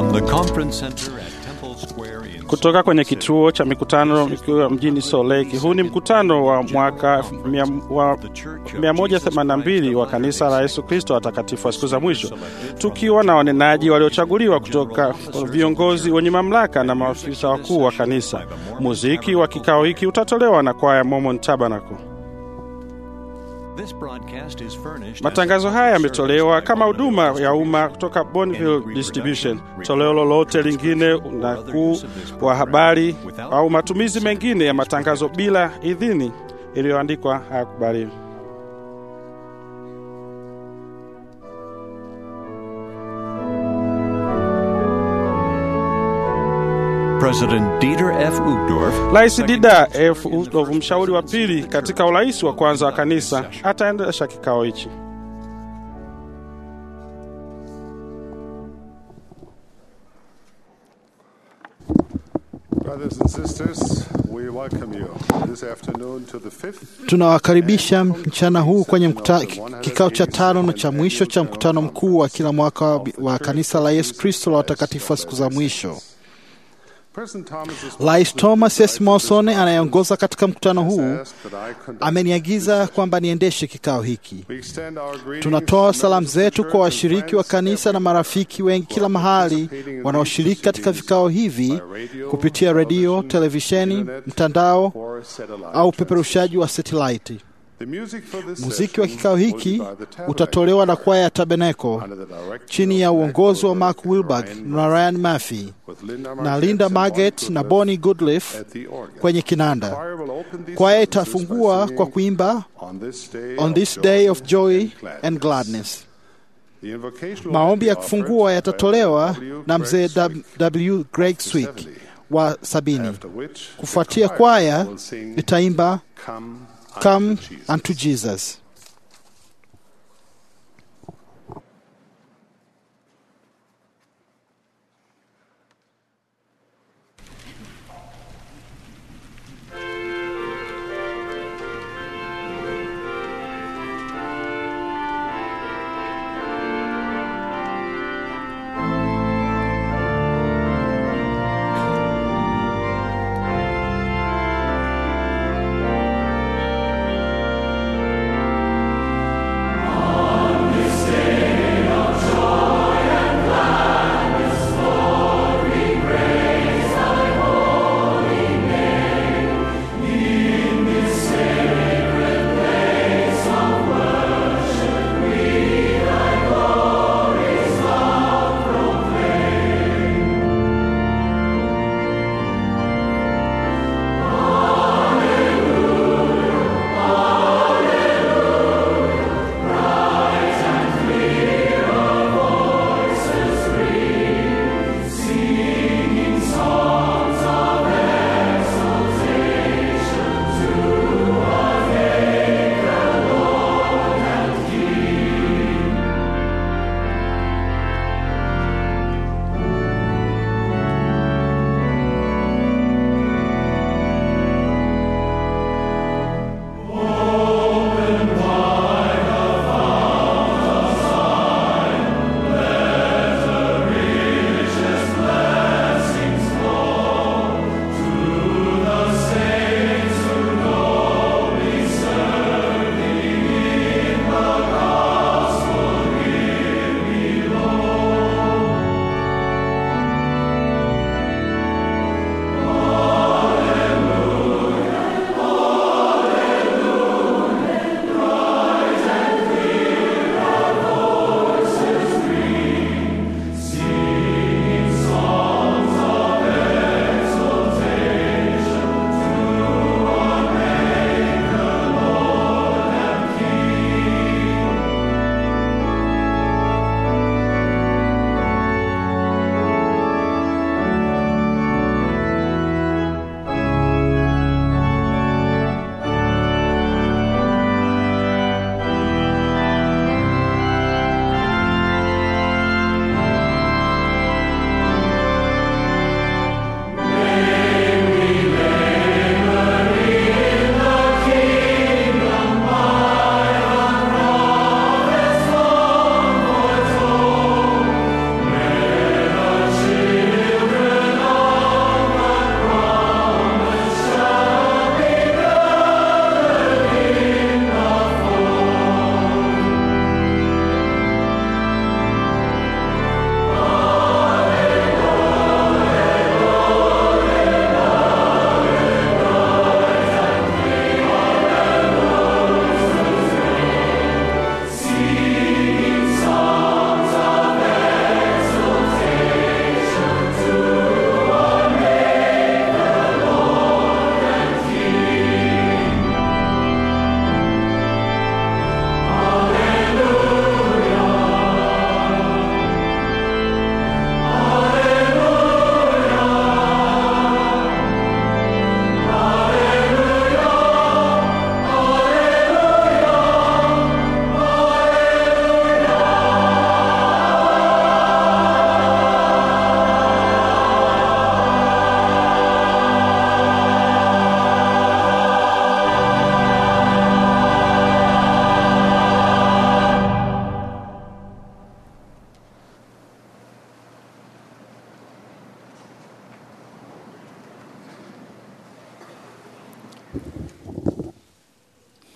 From the conference center at Temple Square in kutoka kwenye kituo cha mikutano ikiwa mjini Salt Lake. Huu ni mkutano wa mwaka mia- wa 182 wa kanisa la Yesu Kristo watakatifu wa siku za mwisho, tukiwa na wanenaji waliochaguliwa kutoka viongozi wenye mamlaka na maafisa wakuu wa kanisa. Muziki wa kikao hiki utatolewa na kwaya Mormon Tabernacle. This broadcast is furnished Matangazo haya yametolewa kama huduma ya umma kutoka Bonneville Distribution. Toleo lolote lingine, unakuu wa habari au matumizi mengine ya matangazo bila idhini iliyoandikwa hayakubaliwi. President Dieter F. Uchtdorf, Rais Dida F. Uchtdorf, mshauri wa pili katika urais wa kwanza wa kanisa, ataendesha kikao hichi. Brothers and sisters, we welcome you this afternoon to the fifth Tunawakaribisha mchana huu kwenye mkuta, kikao cha tano na cha mwisho cha mkutano mkuu wa kila mwaka wa, wa kanisa la Yesu Kristo la watakatifu wa siku za mwisho. President Thomas is Rais Thomas S. Monson anayeongoza katika mkutano huu asked that I conduct. ameniagiza kwamba niendeshe kikao hiki. We extend our greetings Tunatoa to salamu members of the zetu church kwa and washiriki wa friends kanisa na marafiki wengi kila mahali wanaoshiriki katika vikao hivi kupitia redio, televisheni, mtandao or satellite au upeperushaji wa satelaiti. The music for this Muziki wa session kikao will hiki be by the Tabernacle utatolewa na kwaya ya Tabernacle under the direction chini ya of uongozi wa Mark Ryan Wilberg na Ryan Murphy with Linda na Margetts Linda and Marget Bonnie na Goodliffe Bonnie Goodliff at the organ. kwenye kinanda. Choir will open these Kwaya services by itafungua singing kwa kuimba On this day, On of this joy day of joy and gladness. and gladness. The invocation will Maombi be ya offered kufungua by yatatolewa W. na Greg mzee Swick, W. Greg of the Swick 70. wa sabini. After which, the Kufuatia choir kwaya will sing, itaimba Come, Come unto Jesus. unto Jesus. Come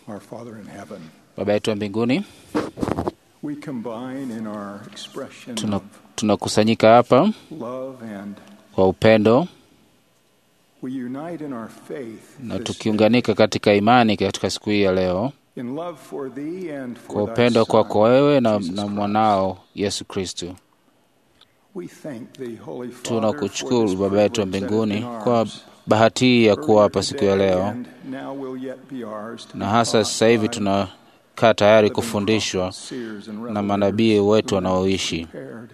Our Father in heaven, Baba yetu wa mbinguni, we combine in our expression tuna- of tunakusanyika hapa love and kwa upendo we unite in our faith na this tukiunganika katika imani katika siku hii ya leo, day, in love for thee and for kwa thy upendo kwako Son, wewe na, Jesus na Christ. mwanao Yesu Kristo. We thank thee, Holy Father, Tunakushukuru for this Baba yetu wa privilege that mbinguni has been kwa ours bahati hii ya kuwa earlier hapa siku ya today leo, and now will yet be ours to na be hasa taught sasa hivi by tunakaa tayari living kufundishwa prophets, seers, and na manabii revelators wetu whom thou hast wanaoishi. prepared.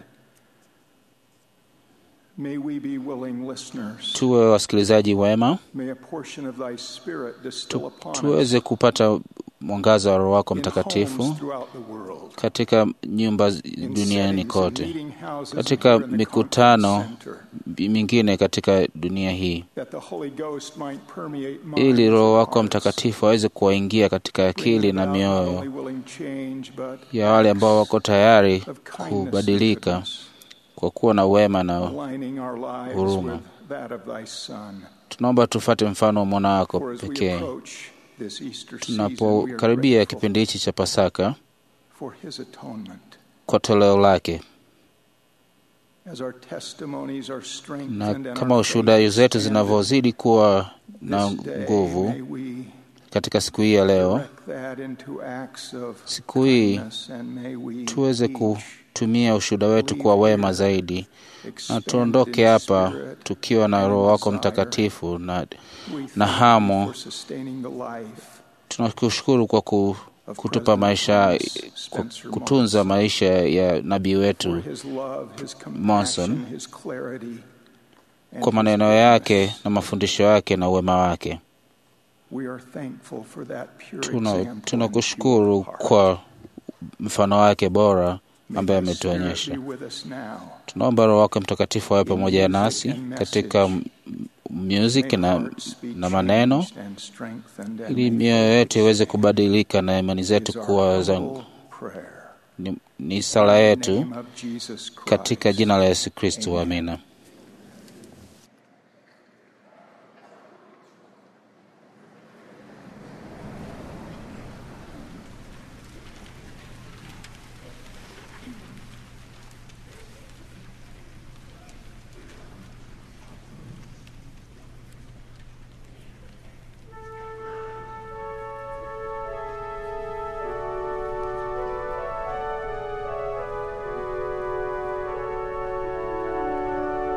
May we be willing listeners. Tuwe wasikilizaji wema, May a portion of thy spirit distill tu, upon tuweze us kupata mwangaza wa Roho wako in Mtakatifu homes throughout the world, katika nyumba z- in duniani settings, in kote, meeting houses, katika and here in the mikutano conference center, mingine katika dunia hii, that the Holy Ghost might permeate ili minds Roho and wako hearts, Mtakatifu aweze kuwaingia katika akili bringing na about not mioyo only willing change, but ya wale ambao wako tayari of kindness and kubadilika goodness, kwa kuwa na wema na aligning our lives huruma. with that of thy Son. tunaomba tufate mfano wa mwana wako For as we pekee approach this Easter season, we are tunapokaribia grateful kipindi hichi cha Pasaka for his atonement. kwa toleo lake, As our testimonies are strengthened na and kama our ushuhuda faith zetu expanded, zinavyozidi kuwa na this day nguvu may we katika siku hii ya leo, direct that into acts of siku hii kindness, and may we tuweze each kutumia ushuhuda wetu kuwa wema zaidi, na expand tuondoke in hapa spirit tukiwa na and Roho wako desire. Mtakatifu, na We thank na you hamu. for sustaining the life tunakushukuru kwa ku, of kutupa President maisha, Thomas kwa Spencer kutunza Monson, maisha ya nabii for wetu his love, his Monson, compassion, his clarity, and kwa his maneno goodness. yake na mafundisho yake na uwema wake. We are thankful for that pure Tuna example tunakushukuru and pure heart. kwa mfano wake bora May ambaye thy Spirit ametuonyesha. be with us now. Tunaomba Roho wake Mtakatifu awe in pamoja music nasi and katika message. m- music May na, hearts be na maneno changed and strengthened and ili may mioyo faith yetu iweze stand. kubadilika na imani Is zetu our kuwa za humble prayer. ni, ni sala In the yetu name of Jesus Christ. katika jina la Yesu Kristo, Amen. amina. Thank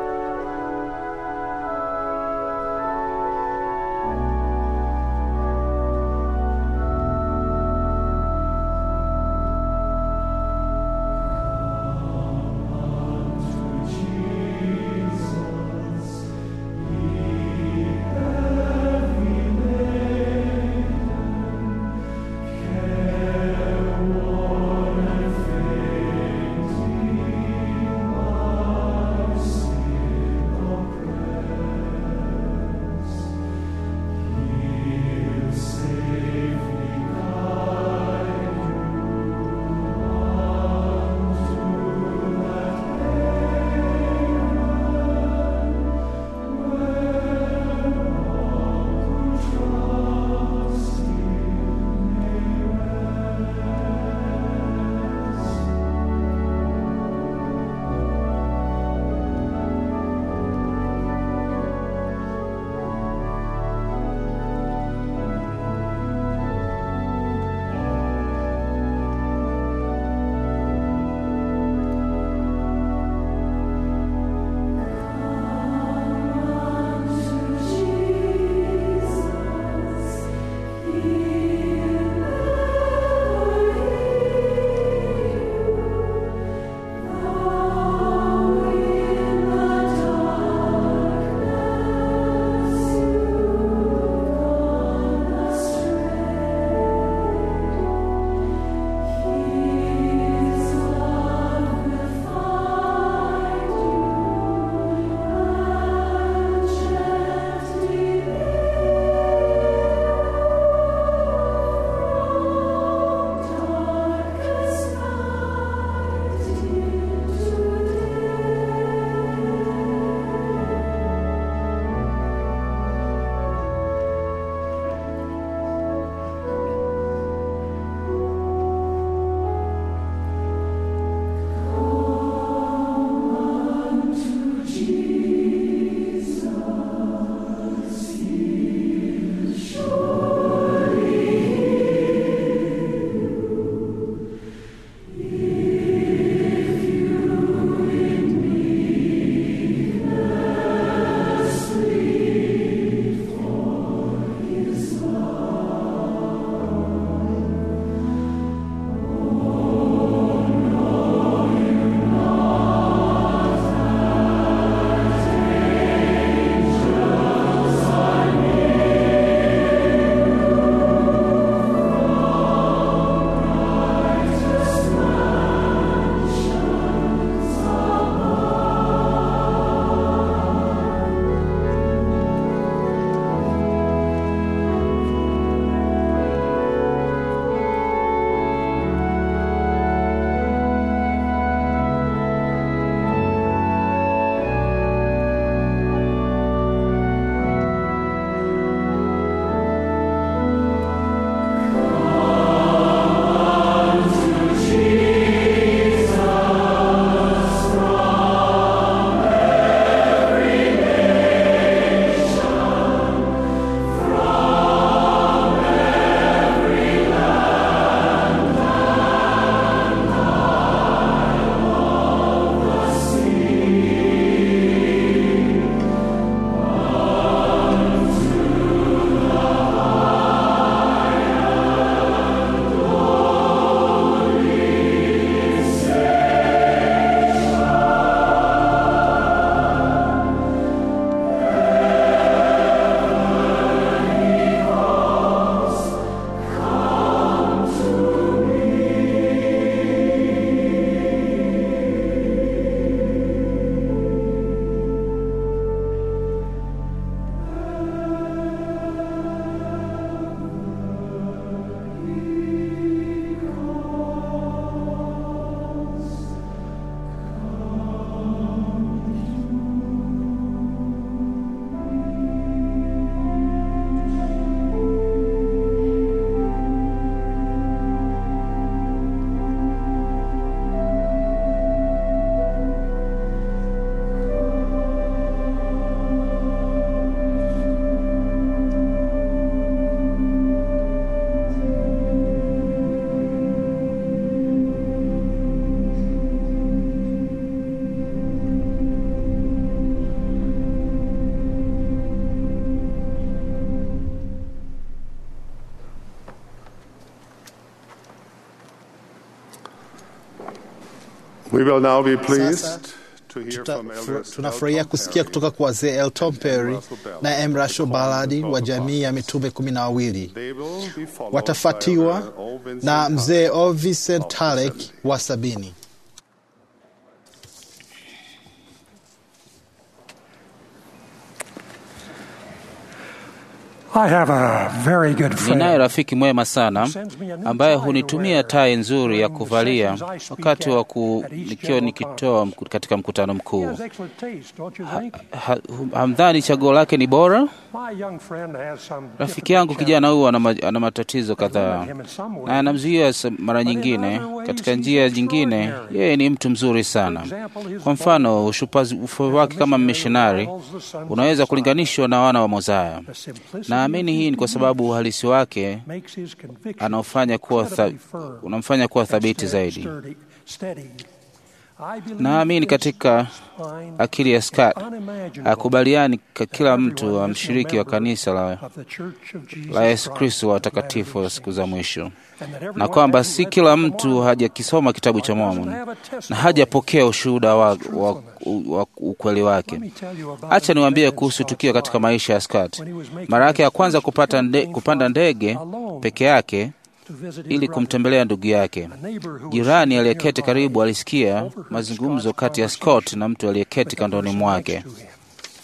We will now be Sasa pleased to hear tuta- from elders tunafurahia Elton kusikia Perry kutoka kwa wazee Elton Perry Russell Ballard, na M. Russell Ballard wa Twelve jamii ya mitume kumi na wawili They will be followed by watafuatiwa Elder O. Vincent na mzee Tuck. O. Vincent Talek wa sabini. I have a very good Ninaye friend. rafiki mwema sana ambaye hunitumia tai nzuri ya kuvalia wakati wa ku, nikiwa nikitoa mku- katika mkutano He mkuu. has excellent taste, don't you think? Ha- Hamdhani chaguo lake ni bora? My young friend has some Rafiki yangu kijana huyu ana, ma- ana matatizo kadhaa him in some na ways. anamzuia sa- mara nyingine. Katika njia nyingine, yeye ni mtu mzuri sana. Kwa mfano, ushupazi ufu wake kama mishonari unaweza kulinganishwa na wana wa Mozaya. The simplicity Naamini hii ni kwa sababu uhalisi wake makes his conviction anaofanya kuwa tha, incredibly firm unamfanya kuwa and thabiti steady- zaidi. sturdy- steady. I believe Naamini this katika line akili ya Scott unimaginable akubaliani ka kila that mtu everyone wa is a mshiriki wa member kanisa la, of the Church of Jesus la Yesu Christ Kristo wa of Latter-day watakatifu wa siku za Saints. mwisho, And that na everyone kwamba hasn't si read kila the mtu Mormon hajakisoma kitabu cha or doesn't Mormon have a na testimony. hajapokea ushuhuda wa, wa, wa ukweli wake. Let me tell you about Acha an niwaambie event in kuhusu Scott's tukio katika life maisha ya Scott. when he was making Mara yake ya his kwanza first kupata nde, camping kupanda flight ndege alone peke yake to visit his ili brother. kumtembelea ndugu yake. A neighbor who was Jirani sitting aliyeketi nearby karibu alisikia overheard mazungumzo Scott's kati ya conversation Scott na mtu aliyeketi with the kandoni person mwake. next to him.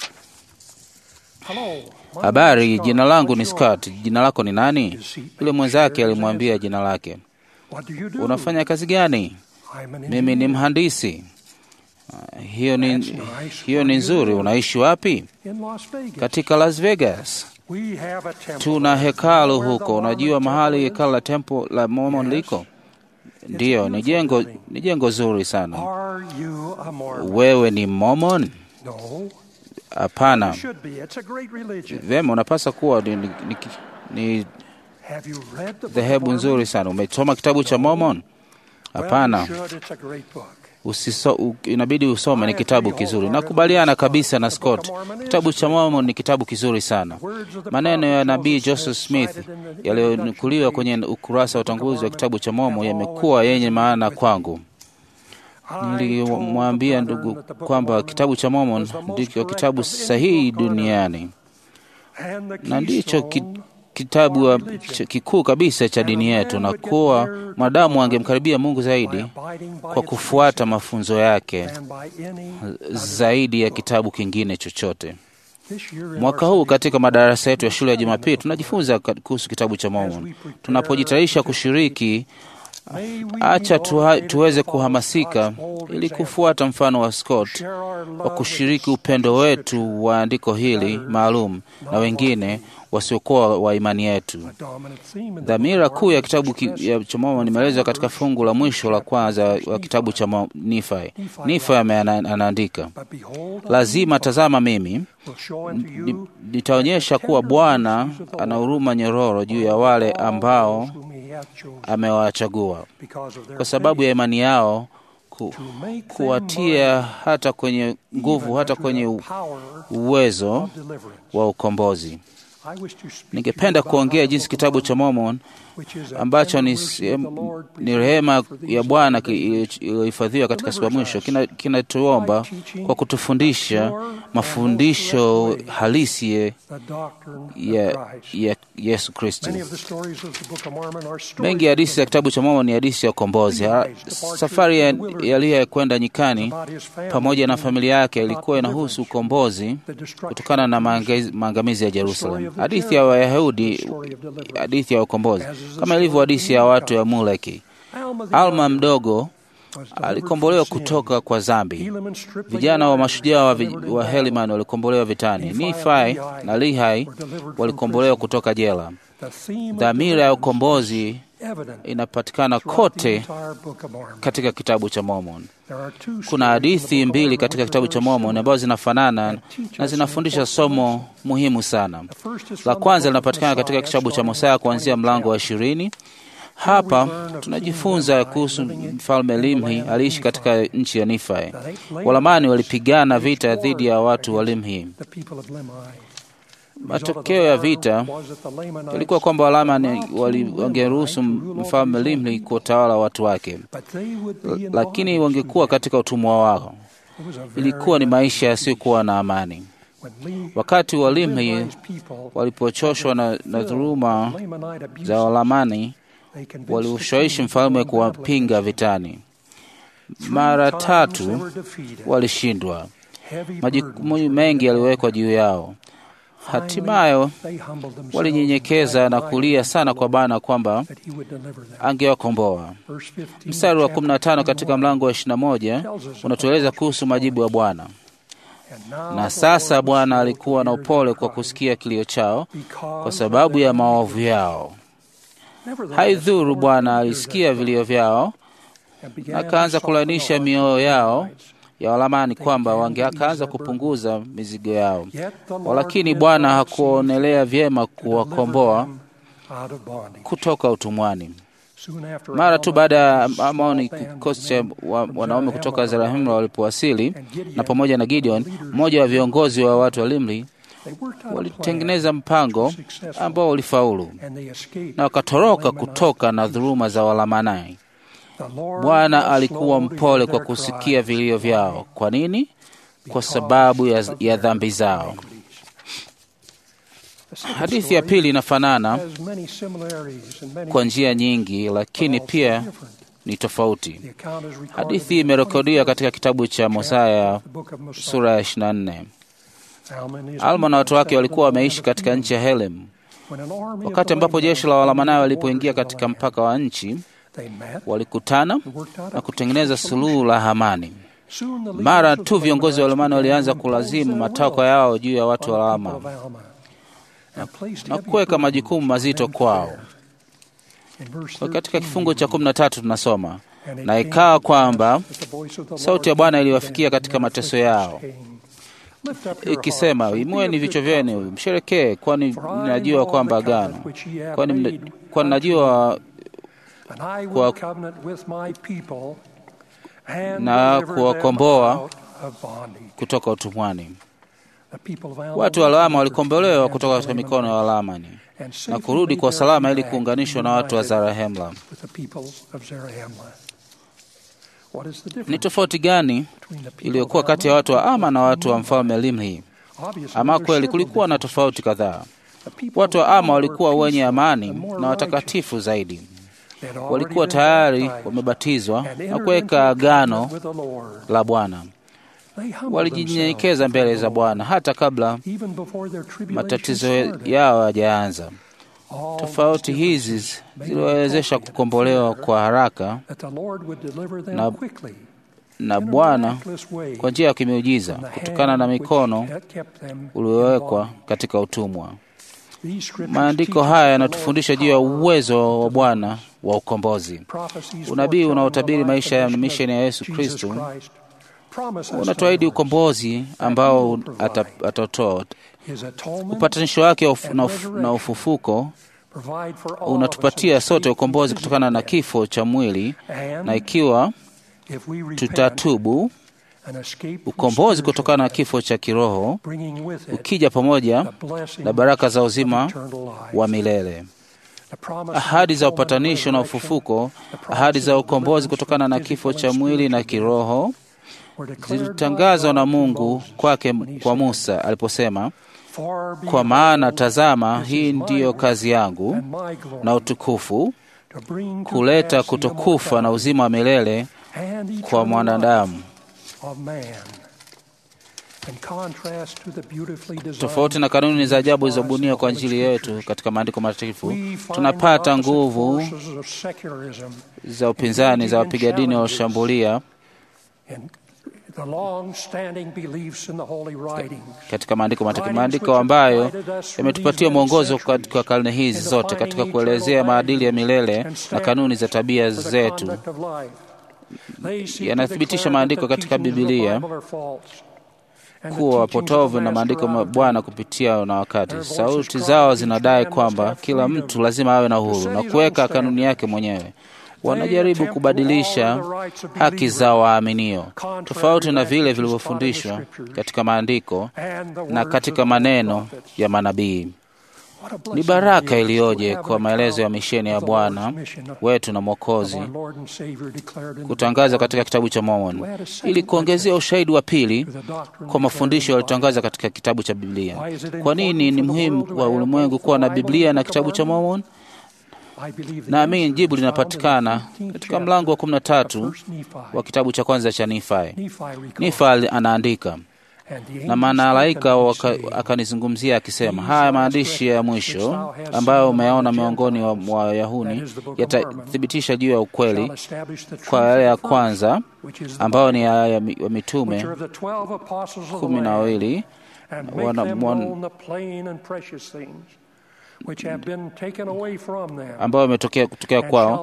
Hello, my name Habari, is jina Scott. langu ni What's Scott. yours? Jina lako ni nani? His seatmate Yule mwenzake shared his alimwambia answer. jina lake. What do you do? Unafanya kazi gani? I'm an Mimi ni engineer mhandisi. Ah, Hiyo ni, That's nice. hiyo ni Where do you nzuri. live? Unaishi wapi? in Las Vegas. Katika Las Vegas. We have a temple Tuna there. hekalu You know where huko. the Unajua Mormon mahali temple hekalu la tempo la Mormon Yes. liko? a Ndiyo, ni beautiful jengo building. ni jengo zuri is? sana. Are you a Mormon? Wewe ni Mormon? No. Hapana. You should be. It's a great religion. Vyema, unapaswa kuwa ni, ni, ni, ni Have you read the book of dhehebu Mormon? nzuri sana. Umesoma kitabu cha Mormon? Well, Hapana. you should. It's a great book. Usiso, u, inabidi usome, ni kitabu kizuri. Nakubaliana kabisa na Scott, kitabu cha Mormon ni kitabu kizuri sana. Maneno ya nabii Joseph Smith yaliyonukuliwa kwenye ukurasa wa utangulizi wa kitabu cha Mormon yamekuwa yenye maana kwangu. Nilimwambia ndugu kwamba kitabu cha Mormon ndicho kitabu sahihi duniani na ndicho ki, kitabu wa- ch- kikuu kabisa cha dini yetu, na kuwa mwanadamu angemkaribia Mungu zaidi kwa kufuata mafunzo yake zaidi ya kitabu kingine chochote. Mwaka huu katika madarasa yetu ya shule ya Jumapili tunajifunza ka- kuhusu kitabu cha Mormon. Tunapojitayarisha kushiriki, acha tuha, tuweze kuhamasika ili kufuata mfano wa Scott wa kushiriki upendo wetu wa andiko hili maalum na wengine wasiokuwa wa imani yetu. Dhamira kuu ya kitabu ki, ya cha Mormon imeelezwa katika fungu la mwisho la kwanza wa kitabu cha Mo- Nifi. Nifi ame- ana- anaandika, lazima tazama, mimi ni- nitaonyesha kuwa Bwana ana huruma nyororo juu ya wale ambao amewachagua kwa sababu ya imani yao ku, kuwatia hata kwenye nguvu hata kwenye u- uwezo wa ukombozi. Ningependa kuongea jinsi kitabu cha Mormon ambacho ni, sehemu- ni rehema ya Bwana ki- iliyohifadhiwa katika siku ya mwisho kina- kinatuomba kwa kutufundisha mafundisho halisi ya, ya, ya Yesu Kristo. Mengi ya hadithi za kitabu cha Mormon ni hadithi ya ukombozi. Ha- Safari ya Eliya kwenda nyikani pamoja na familia yake ilikuwa inahusu ukombozi kutokana na maangezi- maangamizi ya Jerusalem. Hadithi ya Wayahudi, hadithi ya ukombozi, kama ilivyo hadithi ya watu ya Muleki. Alma mdogo alikombolewa kutoka kwa dhambi. Vijana wa mashujaa wa, vi- wa Heliman walikombolewa vitani. Nifai na Lihai walikombolewa kutoka jela. Dhamira ya ukombozi inapatikana kote katika kitabu cha Mormon. Kuna hadithi mbili katika kitabu cha Mormon ambazo zinafanana na zinafundisha somo muhimu sana. La kwanza linapatikana katika kitabu cha Mosaya kuanzia mlango wa ishirini. Hapa tunajifunza kuhusu mfalme Limhi aliishi katika nchi ya Nifai. Walamani walipigana vita dhidi ya watu wa Limhi. Matokeo ya vita yalikuwa kwamba Walamani wali- wangeruhusu mfalme Limli kuwatawala watu wake, L- lakini wangekuwa katika utumwa wao. Ilikuwa ni maisha yasiyokuwa na amani. Wakati wa Limli walipochoshwa na, na dhuluma za Walamani, waliushawishi mfalme kuwapinga vitani. Mara tatu walishindwa, majukumu mengi yaliwekwa juu yao. Hatimaye walinyenyekeza na kulia sana kwa Bwana kwamba angewakomboa. Mstari wa 15 katika mlango wa 21 unatueleza kuhusu majibu ya Bwana. Na sasa Bwana alikuwa na upole kwa kusikia kilio chao kwa sababu ya maovu yao. Haidhuru, Bwana alisikia vilio vyao na akaanza kulainisha mioyo yao ya Walamani kwamba wangeakaanza kupunguza mizigo yao, walakini Bwana hakuonelea vyema kuwakomboa kutoka utumwani. Mara tu baada ya Amoni, kikosi cha wa- wanaume kutoka Zarahemla walipowasili na pamoja na Gideon, mmoja wa viongozi wa watu wa Limli, walitengeneza mpango ambao ulifaulu na wakatoroka kutoka na dhuluma za Walamanai. Bwana alikuwa mpole kwa kusikia vilio vyao. Kwa nini? Kwa sababu ya, ya dhambi zao. Hadithi ya pili inafanana kwa njia nyingi, lakini pia ni tofauti. Hadithi hii imerekodiwa katika kitabu cha Mosaya sura ya 24. Alma na watu wake walikuwa wameishi katika nchi ya Helem. Wakati ambapo jeshi la Walamanai walipoingia katika mpaka wa nchi, walikutana na kutengeneza suluhu la amani. Mara tu viongozi wa Walamani walianza kulazimu matakwa yao juu ya watu wa Lama na kuweka majukumu mazito kwao. Kwa katika kifungu cha kumi na tatu tunasoma na ikawa kwamba sauti ya Bwana iliwafikia katika mateso yao ikisema, imueni vichwa vyenu msherekee, kwani najua kwamba agano, kwani mna- kwani najua kwa- na kuwakomboa kutoka utumwani. Watu wa Lama walikombolewa kutoka katika mikono ya Walamani na kurudi kwa salama ili kuunganishwa na watu wa Zarahemla. Ni tofauti gani iliyokuwa kati ya watu wa Ama na watu wa mfalme Limhi? Ama kweli kulikuwa na tofauti kadhaa. Watu wa Ama walikuwa wenye amani na watakatifu zaidi. Walikuwa tayari wamebatizwa na kuweka agano la Bwana. Walijinyenyekeza mbele za Bwana hata kabla matatizo yao hayajaanza. Tofauti hizi ziliwawezesha kukombolewa kwa haraka na, na Bwana kwa njia ya kimiujiza kutokana na mikono uliowekwa katika utumwa. Maandiko haya yanatufundisha juu ya uwezo wa Bwana wa ukombozi. Unabii unaotabiri maisha ya misheni ya Yesu Kristo unatuahidi ukombozi ambao ata- atatoa. Upatanisho wake uf- na uf- na ufufuko unatupatia sote ukombozi kutokana na kifo cha mwili, na ikiwa tutatubu, ukombozi kutokana na kifo cha kiroho ukija pamoja na baraka za uzima wa milele. Ahadi za upatanisho na ufufuko, ahadi za ukombozi kutokana na kifo cha mwili na kiroho zilitangazwa na Mungu kwake kwa Musa aliposema, kwa maana tazama, hii ndiyo kazi yangu na utukufu, kuleta kutokufa na uzima wa milele kwa mwanadamu. Tofauti na kanuni za ajabu zilizobuniwa kwa ajili yetu katika maandiko matakatifu, tunapata nguvu za upinzani za wapiga dini walioshambulia katika maandiko matakatifu, maandiko ambayo yametupatia mwongozo katika karne hizi zote katika kuelezea maadili ya milele na kanuni za tabia zetu. Yanathibitisha maandiko katika Bibilia kuwa wapotovu na maandiko ya Bwana kupitia na wakati. Sauti zao zinadai kwamba kila mtu lazima awe na uhuru na kuweka kanuni yake mwenyewe. wanajaribu kubadilisha haki za waaminio tofauti na vile vilivyofundishwa katika maandiko na katika maneno ya manabii. Ni baraka iliyoje kwa maelezo ya misheni ya Bwana wetu na Mwokozi kutangaza katika kitabu cha Mormon ili kuongezea ushahidi wa pili kwa mafundisho yaliyotangaza katika kitabu cha Biblia. Kwa nini ni muhimu kwa ulimwengu kuwa na Biblia na kitabu cha Mormon? Naamini jibu linapatikana katika mlango wa kumi na tatu wa kitabu cha kwanza cha Nifai. Nifai anaandika na malaika akanizungumzia akisema, haya maandishi ya mwisho ambayo umeyaona miongoni mwa Wayahudi yatathibitisha juu ya ukweli kwa yale ya kwanza ambayo ni ya, ya mitume kumi na wawili ambayo imetokea kutokea kwao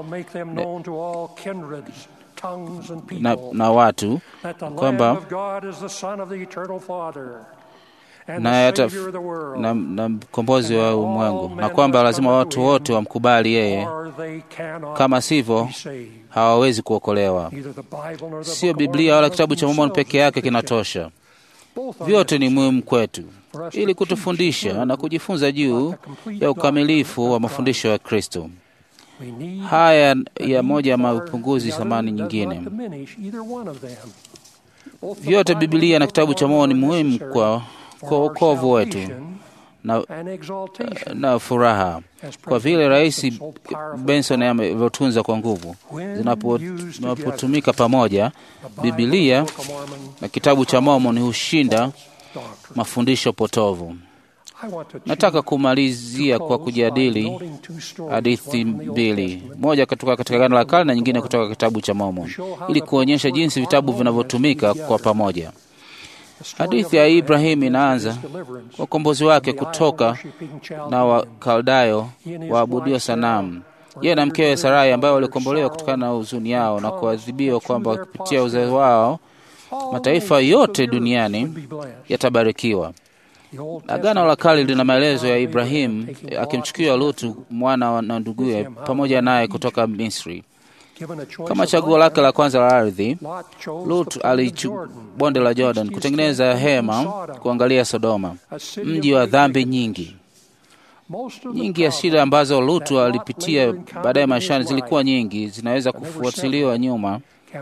na, na watu kwamba na, na, na mkombozi wa ulimwengu na kwamba lazima watu wote wamkubali yeye, kama sivyo hawawezi kuokolewa. Sio Biblia wala kitabu cha Mormoni peke yake kinatosha. Vyote ni muhimu kwetu ili kutufundisha na kujifunza juu ya ukamilifu wa mafundisho ya Kristo. Haya ya moja ya mapunguzi thamani nyingine. Vyote Biblia na kitabu cha Mormoni ni muhimu kwa kwa wokovu wetu na, na furaha, kwa vile Rais Benson amevyotunza kwa nguvu. Zinapotumika pamoja, Biblia na kitabu cha Mormoni hushinda mafundisho potovu. Nataka kumalizia kwa kujadili hadithi mbili, moja kutoka katika Agano la Kale na nyingine kutoka kitabu cha Mormon, ili kuonyesha jinsi vitabu vinavyotumika kwa pamoja. Hadithi ya Ibrahimu inaanza kwa ukombozi wake kutoka na Wakaldayo waabudio sanamu, yeye na mkewe Sarai, ambayo walikombolewa kutokana na huzuni yao na kuadhibiwa kwamba kupitia uzao wao mataifa yote duniani yatabarikiwa. Agano la Kale lina maelezo ya Ibrahimu akimchukua Lutu mwana na nduguye pamoja naye kutoka Misri. Kama chaguo lake la kwanza la ardhi, Lut alichu bonde la Jordan kutengeneza hema kuangalia Sodoma, mji wa dhambi nyingi. Nyingi ya shida ambazo Lutu alipitia baadaye maishani zilikuwa nyingi, zinaweza kufuatiliwa nyuma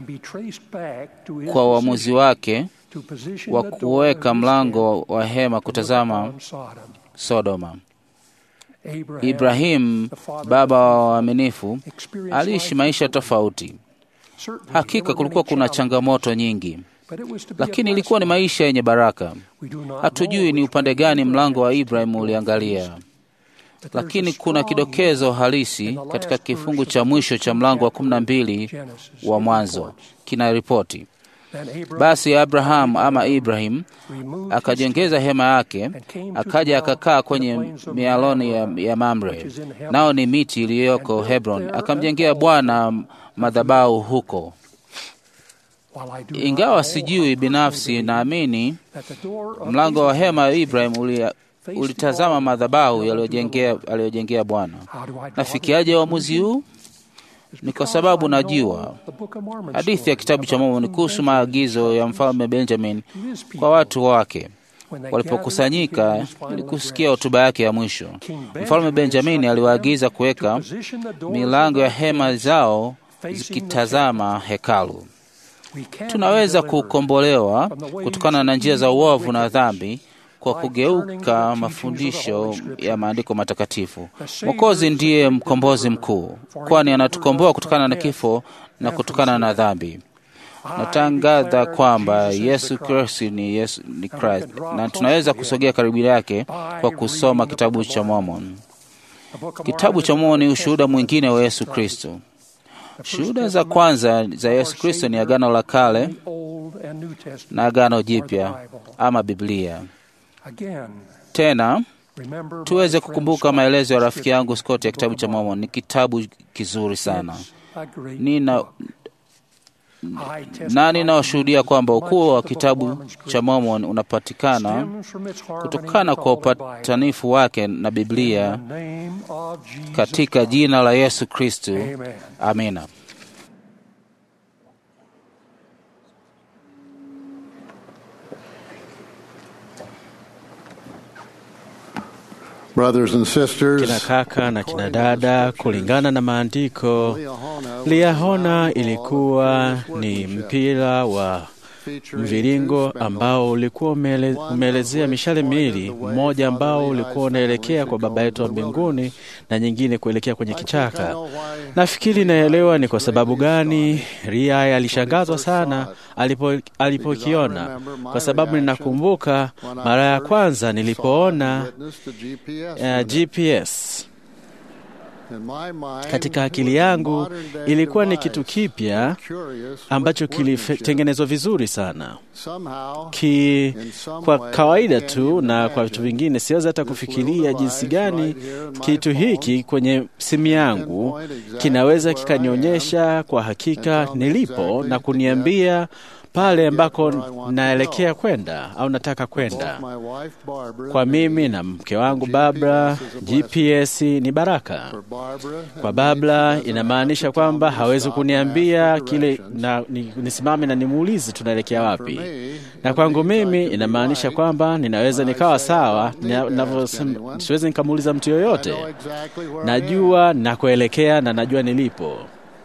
kwa uamuzi wake wa kuweka mlango wa hema kutazama Sodoma. Ibrahimu, baba wa waaminifu, aliishi maisha tofauti. Hakika kulikuwa kuna changamoto nyingi, lakini ilikuwa ni maisha yenye baraka. Hatujui ni upande gani mlango wa Ibrahimu uliangalia, lakini kuna kidokezo halisi katika kifungu cha mwisho cha mlango wa kumi na mbili wa Mwanzo kina ripoti basi Abrahamu ama Ibrahim akajengeza hema yake, akaja akakaa kwenye mialoni ya, ya Mamre, nao ni miti iliyoko Hebron, akamjengea Bwana madhabahu huko. Ingawa sijui binafsi, naamini mlango wa hema ya Ibrahim uli, ulitazama madhabahu aliyojengea Bwana. Nafikiaje uamuzi huu? Ni kwa sababu najua hadithi ya kitabu cha Mormoni kuhusu maagizo ya mfalme Benjamin kwa watu wake walipokusanyika ili kusikia hotuba yake ya mwisho. Mfalme Benjamini aliwaagiza kuweka milango ya hema zao zikitazama hekalu. Tunaweza kukombolewa kutokana na njia za uovu na dhambi kwa kugeuka mafundisho ya maandiko matakatifu. Mwokozi ndiye mkombozi mkuu, kwani anatukomboa kutokana na kifo na kutokana na dhambi. Natangaza kwamba Yesu Kristo ni Yesu ni Christ, na tunaweza kusogea karibu yake kwa kusoma kitabu cha Mormon. Kitabu cha Mormon ni ushuhuda mwingine wa Yesu Kristo. Shuhuda za kwanza za Yesu Kristo ni Agano la Kale na Agano Jipya ama Biblia. Tena tuweze kukumbuka maelezo ya rafiki yangu Scott ya kitabu cha Mormon. Ni kitabu kizuri sana. Nina na ninawashuhudia kwamba ukuu wa kitabu cha Mormon unapatikana kutokana kwa upatanifu wake na Biblia katika jina la Yesu Kristo. Amina. Brothers and kina sisters, kaka na kina dada, kulingana na maandiko, Liahona ilikuwa ni mpira wa mviringo ambao ulikuwa umeele, umeelezea mishale miwili, mmoja ambao ulikuwa unaelekea kwa Baba yetu wa mbinguni na nyingine kuelekea kwenye kichaka. Nafikiri naelewa ni kwa sababu gani Ria alishangazwa sana alipo alipokiona, kwa sababu ninakumbuka mara ya kwanza nilipoona uh, GPS katika akili yangu ilikuwa ni kitu kipya ambacho kilitengenezwa vizuri sana ki, kwa kawaida tu na kwa vitu vingine siwezi hata kufikiria jinsi gani kitu hiki kwenye simu yangu kinaweza kikanionyesha kwa hakika nilipo na kuniambia pale ambako naelekea kwenda au nataka kwenda. Kwa mimi na mke wangu Barbara, GPS ni baraka. Kwa Barbara inamaanisha kwamba hawezi kuniambia kile na, ni, nisimame na nimuulize tunaelekea wapi, na kwangu mimi inamaanisha kwamba ninaweza nikawa sawa, siwezi nikamuuliza mtu yoyote. Najua nakuelekea na najua nilipo.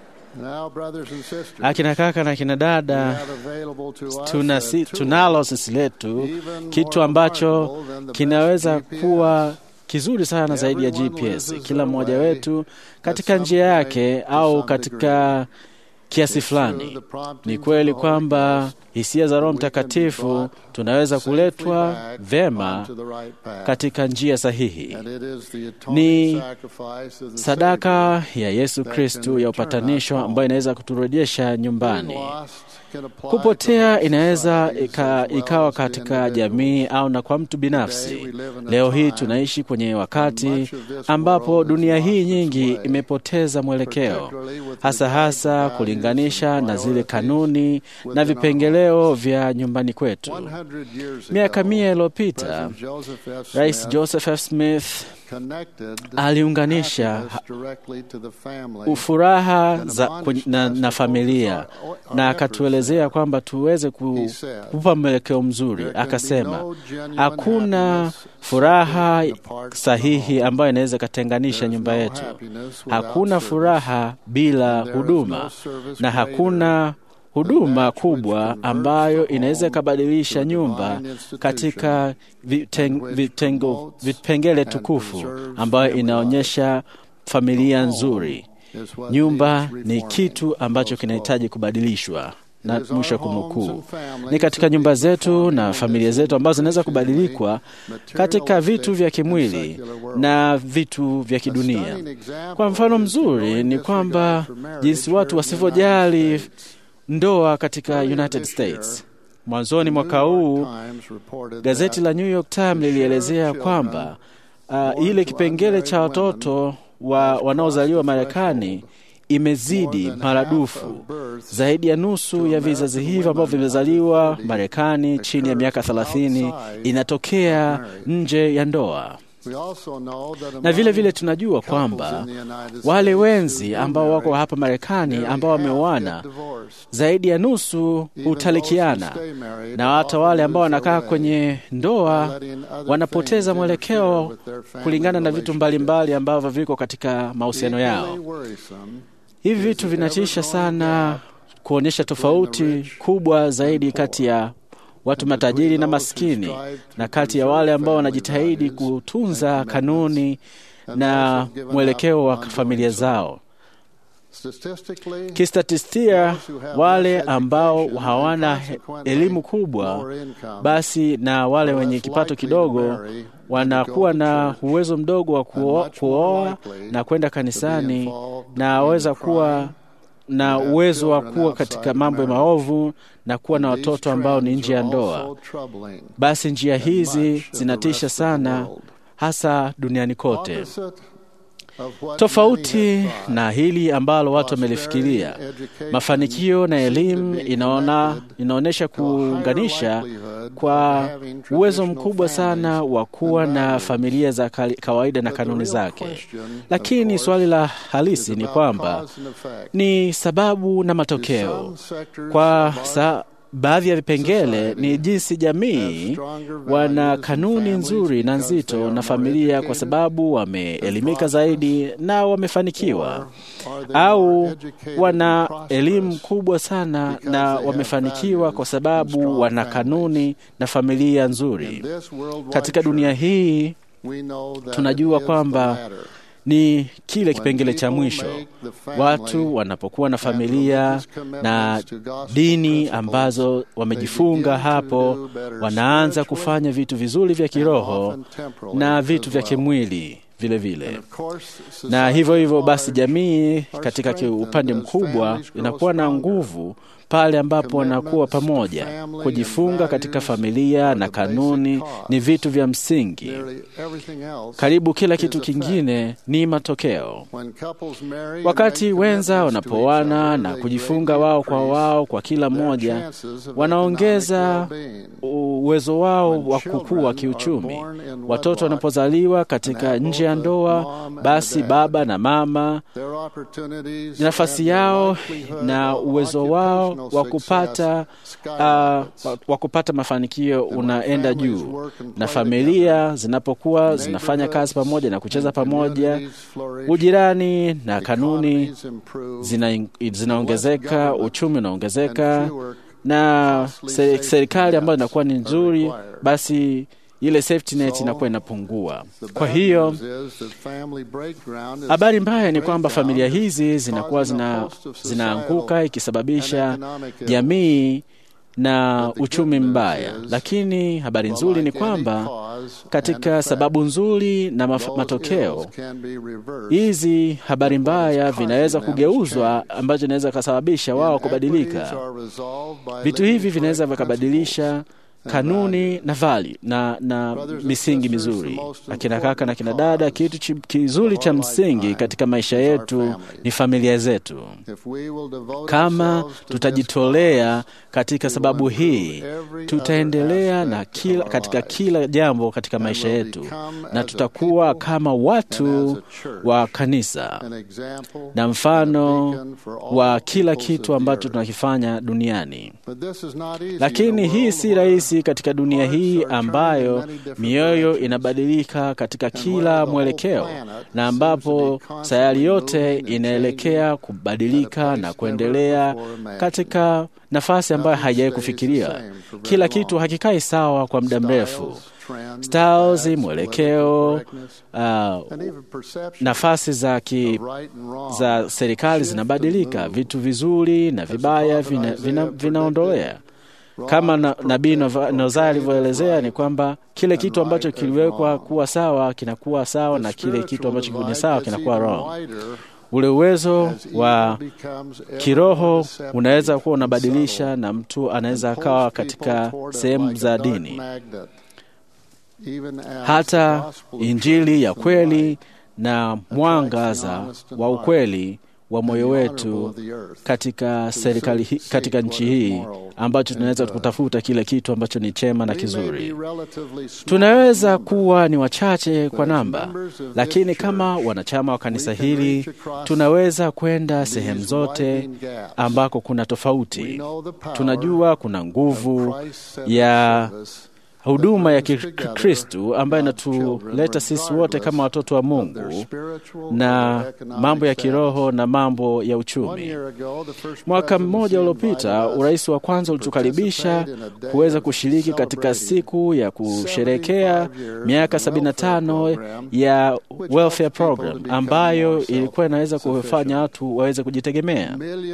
Akina kaka na akina dada, tuna si, tunalo sisi letu kitu ambacho kinaweza kuwa kizuri sana zaidi ya GPS. Kila mmoja wetu katika njia yake au katika kiasi fulani. Ni kweli kwamba hisia za Roho Mtakatifu tunaweza kuletwa vema katika njia sahihi. Ni sadaka ya Yesu Kristu ya upatanisho ambayo inaweza kuturejesha nyumbani. Kupotea inaweza ika, ikawa katika jamii au na kwa mtu binafsi. Leo hii tunaishi kwenye wakati ambapo dunia hii nyingi imepoteza mwelekeo, hasa hasa kulinganisha na zile kanuni na vipengeleo vya nyumbani kwetu. Miaka mia iliyopita, Rais Joseph F. Smith aliunganisha ufuraha za, na, na familia na akatuelezea kwamba tuweze ku, kupa mwelekeo mzuri. Akasema hakuna furaha sahihi ambayo inaweza ikatenganisha nyumba yetu. Hakuna furaha bila huduma na hakuna huduma kubwa ambayo inaweza ikabadilisha nyumba katika viteng, vitengo, vipengele tukufu ambayo inaonyesha familia nzuri. Nyumba ni kitu ambacho kinahitaji kubadilishwa na mwisho wa kunukuu. Ni katika nyumba zetu na familia zetu ambazo zinaweza kubadilikwa katika vitu vya kimwili na vitu vya kidunia. Kwa mfano mzuri ni kwamba jinsi watu wasivyojali ndoa katika United States. Mwanzoni mwaka huu gazeti la New York Times lilielezea kwamba uh, ile kipengele cha watoto wa wanaozaliwa Marekani imezidi maradufu. Zaidi ya nusu ya vizazi hivyo ambavyo vimezaliwa Marekani chini ya miaka 30 inatokea nje ya ndoa na vile vile tunajua kwamba wale wenzi ambao wako hapa Marekani ambao wameoana zaidi ya nusu hutalikiana, na hata wale ambao wanakaa kwenye ndoa wanapoteza mwelekeo kulingana na vitu mbalimbali ambavyo viko katika mahusiano yao. Hivi vitu vinatisha sana, kuonyesha tofauti kubwa zaidi kati ya watu matajiri na maskini na kati ya wale ambao wanajitahidi kutunza kanuni na mwelekeo wa familia zao. Kistatistia, wale ambao hawana elimu kubwa basi na wale wenye kipato kidogo wanakuwa na uwezo mdogo wa kuoa na kwenda kanisani na waweza kuwa na uwezo wa kuwa katika mambo ya maovu na kuwa na watoto ambao ni nje ya ndoa. Basi njia hizi zinatisha sana, hasa duniani kote. Tofauti na hili ambalo watu wamelifikiria, mafanikio na elimu inaona, inaonyesha kuunganisha kwa uwezo mkubwa sana wa kuwa na familia za kawaida na kanuni zake, lakini swali la halisi ni kwamba ni sababu na matokeo. Kwa sa baadhi ya vipengele ni jinsi jamii wana kanuni nzuri na nzito na familia kwa sababu wameelimika zaidi na wamefanikiwa, au wana elimu kubwa sana na wamefanikiwa kwa sababu wana kanuni na familia nzuri. Katika dunia hii tunajua kwamba ni kile kipengele cha mwisho. Watu wanapokuwa na familia na dini ambazo wamejifunga hapo, wanaanza kufanya vitu vizuri vya kiroho na vitu vya kimwili vile vile. Na hivyo hivyo basi, jamii katika upande mkubwa inakuwa na nguvu pale ambapo wanakuwa pamoja. Kujifunga katika familia na kanuni ni vitu vya msingi. Karibu kila kitu kingine ni matokeo. Wakati wenza wanapoana na kujifunga wao kwa wao kwa kila mmoja, wanaongeza uwezo wao wa kukua kiuchumi. Watoto wanapozaliwa katika nje ya ndoa, basi baba na mama, nafasi yao na uwezo wao wa kupata uh, wa kupata mafanikio unaenda juu, na familia zinapokuwa zinafanya kazi pamoja na kucheza pamoja, ujirani na kanuni zina, zinaongezeka, uchumi unaongezeka, na serikali ambayo inakuwa ni nzuri, basi ile safety net inakuwa inapungua. Kwa hiyo habari mbaya ni kwamba familia hizi zinakuwa zina, zinaanguka ikisababisha jamii na uchumi mbaya, lakini habari nzuri ni kwamba katika sababu nzuri na matokeo hizi, habari mbaya vinaweza kugeuzwa, ambacho inaweza kasababisha wao kubadilika. Vitu hivi vinaweza vikabadilisha kanuni na vali na, na misingi mizuri. Akina kaka na kina dada, kitu kizuri cha msingi katika maisha yetu ni familia zetu. Kama tutajitolea katika sababu hii, tutaendelea na kila, katika kila jambo katika maisha yetu, na tutakuwa kama watu wa kanisa na mfano wa kila kitu ambacho tunakifanya duniani. Lakini hii si rahisi katika dunia hii ambayo mioyo inabadilika katika kila mwelekeo na ambapo sayari yote inaelekea kubadilika na kuendelea katika nafasi ambayo haijawahi kufikiria. Kila kitu hakikai sawa kwa muda mrefu. Styles, mwelekeo, uh, nafasi za, ki, za serikali zinabadilika. Vitu vizuri na vibaya vinaondolea vina, vina kama na, Nabii Nozaya alivyoelezea ni kwamba kile kitu ambacho kiliwekwa kuwa sawa kinakuwa sawa na kile kitu ambacho ni sawa kinakuwa wrong. Ule uwezo wa kiroho unaweza kuwa unabadilisha, na mtu anaweza akawa katika sehemu za dini, hata Injili ya kweli na mwangaza wa ukweli wa moyo wetu katika serikali hi, katika nchi hii ambacho tunaweza kutafuta kile kitu ambacho ni chema na kizuri. Tunaweza kuwa ni wachache kwa namba, lakini kama wanachama wa kanisa hili tunaweza kwenda sehemu zote ambako kuna tofauti. Tunajua kuna nguvu ya huduma ya Kikristu ambayo inatuleta sisi wote kama watoto wa Mungu na mambo ya kiroho na mambo ya uchumi. Mwaka mmoja uliopita, urais wa kwanza ulitukaribisha kuweza kushiriki katika siku ya kusherekea miaka 75 ya welfare program ambayo ilikuwa inaweza kufanya watu waweze kujitegemea.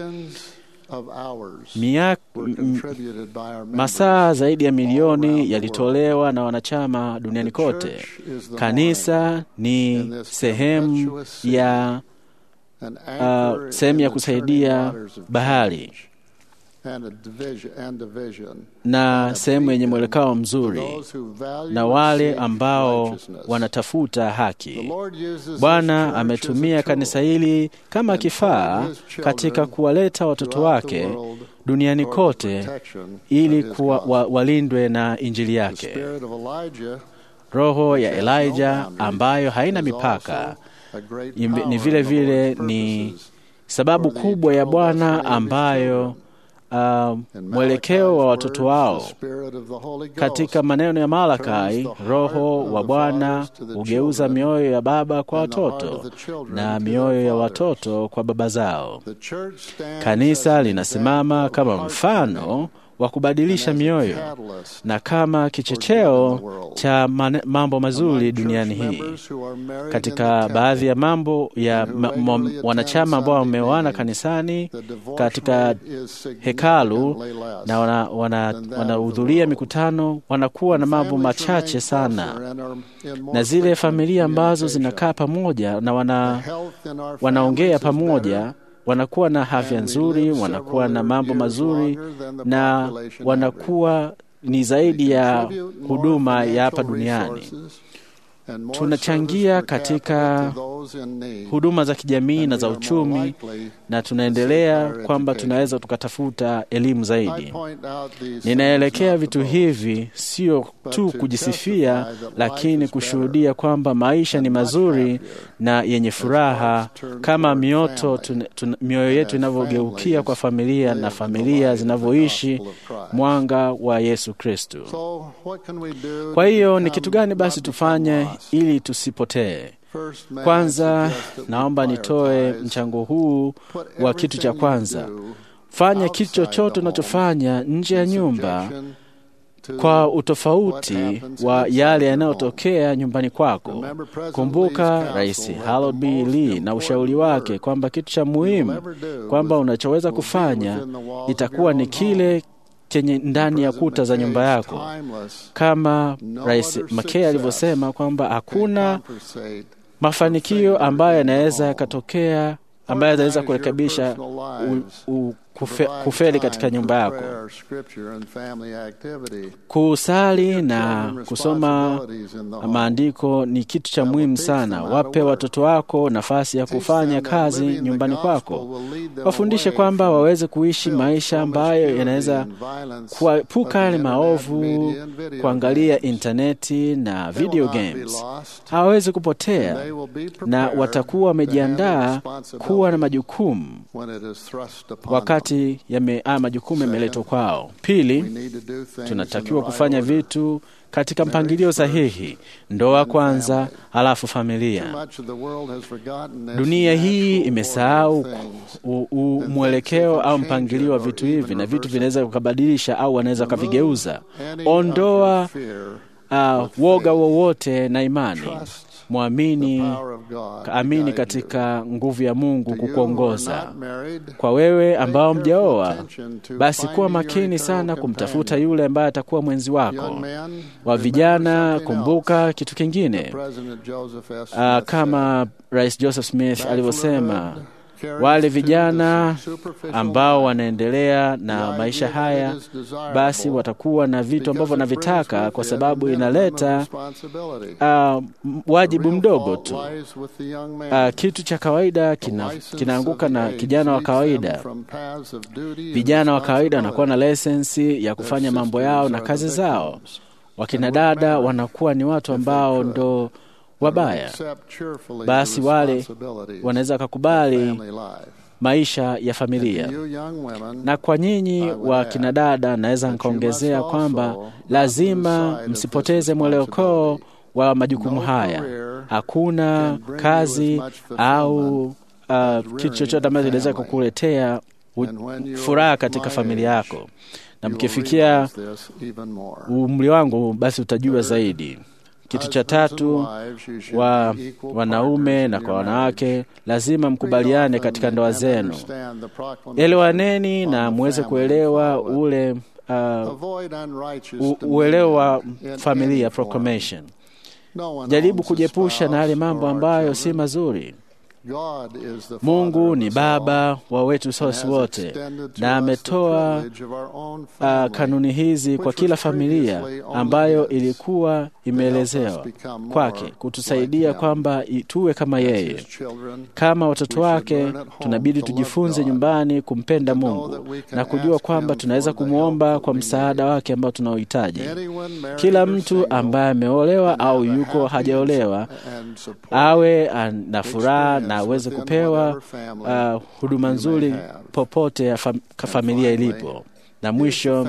Masaa zaidi ya milioni yalitolewa na wanachama duniani kote. Kanisa ni sehemu ya uh, sehemu ya kusaidia bahari na sehemu yenye mwelekeo mzuri na wale ambao wanatafuta haki. Bwana ametumia kanisa hili kama kifaa katika kuwaleta watoto wake duniani kote ili kuwa, wa, walindwe na injili yake. Roho ya Elijah ambayo haina mipaka ni vile vile ni sababu kubwa ya Bwana ambayo uh, mwelekeo wa watoto wao katika maneno ya Malakai, Roho wa Bwana hugeuza mioyo ya baba kwa watoto na mioyo ya watoto kwa baba zao. Kanisa linasimama kama mfano wa kubadilisha mioyo na kama kichocheo cha mane, mambo mazuri duniani hii. Katika baadhi ya mambo ya ma, ma, wanachama ambao wameoana kanisani katika hekalu na wanahudhuria wana, wana mikutano, wanakuwa na mambo machache sana, na zile familia ambazo zinakaa pamoja na wana, wanaongea pamoja wanakuwa na afya nzuri, wanakuwa na mambo mazuri na wanakuwa ni zaidi ya huduma ya hapa duniani. Tunachangia katika huduma za kijamii na za uchumi, na tunaendelea kwamba tunaweza tukatafuta elimu zaidi. Ninaelekea vitu hivi sio tu kujisifia, lakini kushuhudia kwamba maisha ni mazuri na yenye furaha, kama mioto mioyo yetu inavyogeukia kwa familia na familia zinavyoishi mwanga wa Yesu Kristo. Kwa hiyo ni kitu gani basi tufanye ili tusipotee? Kwanza naomba nitoe mchango huu wa kitu cha kwanza. Fanya kitu chochote unachofanya nje ya nyumba kwa utofauti wa yale yanayotokea nyumbani kwako. Kumbuka Rais Harold B. Lee na ushauri wake kwamba kitu cha muhimu kwamba unachoweza kufanya itakuwa ni kile chenye ndani ya kuta za nyumba yako, kama Rais McKay alivyosema kwamba hakuna mafanikio ambayo yanaweza yakatokea ambayo yanaweza kurekebisha kufe, kufeli katika nyumba yako. Kusali na kusoma maandiko ni kitu cha muhimu sana. Wape watoto wako nafasi ya kufanya kazi nyumbani kwako, wafundishe kwamba waweze kuishi maisha ambayo yanaweza kuepuka yale maovu, kuangalia intaneti na video games. Hawawezi kupotea na watakuwa wamejiandaa kuwa na majukumu wakati yame, haya majukumu yameletwa kwao. Pili, tunatakiwa kufanya vitu katika mpangilio sahihi: ndoa kwanza, halafu familia. Dunia hii imesahau mwelekeo au mpangilio wa vitu hivi, na vitu vinaweza kukabadilisha au wanaweza wakavigeuza. Ondoa uh, woga wowote na imani Mwamini, amini katika nguvu ya Mungu kukuongoza. Kwa wewe ambao mjaoa, basi kuwa makini sana kumtafuta yule ambaye atakuwa mwenzi wako. Wa vijana, kumbuka kitu kingine, uh, kama Rais Joseph Smith alivyosema wale vijana ambao wanaendelea na maisha haya basi watakuwa na vitu ambavyo wanavitaka, kwa sababu inaleta uh, wajibu mdogo tu. Uh, kitu cha kawaida kina, kinaanguka na kijana wa kawaida. Vijana wa kawaida wanakuwa na lesensi ya kufanya mambo yao na kazi zao. Wakina dada wanakuwa ni watu ambao ndo wabaya, basi wale wanaweza wakakubali maisha ya familia. Na kwa nyinyi wa kina dada, naweza nikaongezea kwamba lazima msipoteze mwelekeo wa majukumu haya. Hakuna kazi au uh, kitu chochote ambacho kinaweza kukuletea furaha katika familia yako, na mkifikia umri wangu, basi utajua zaidi. Kitu cha tatu, wa wanaume na kwa wanawake, lazima mkubaliane katika ndoa zenu. Elewaneni na muweze kuelewa ule uh, uelewa wa familia proclamation. Jaribu kujiepusha na yale mambo ambayo si mazuri. Mungu ni Baba wa wetu sosi wote, na ametoa uh, kanuni hizi kwa kila familia ambayo ilikuwa imeelezewa kwake kutusaidia kwamba tuwe kama yeye. Kama watoto wake, tunabidi tujifunze nyumbani kumpenda Mungu na kujua kwamba tunaweza kumwomba kwa msaada wake ambao tunaohitaji. Kila mtu ambaye ameolewa au yuko hajaolewa awe na furaha na na aweze kupewa uh, huduma nzuri popote ya fam familia ilipo. Na mwisho,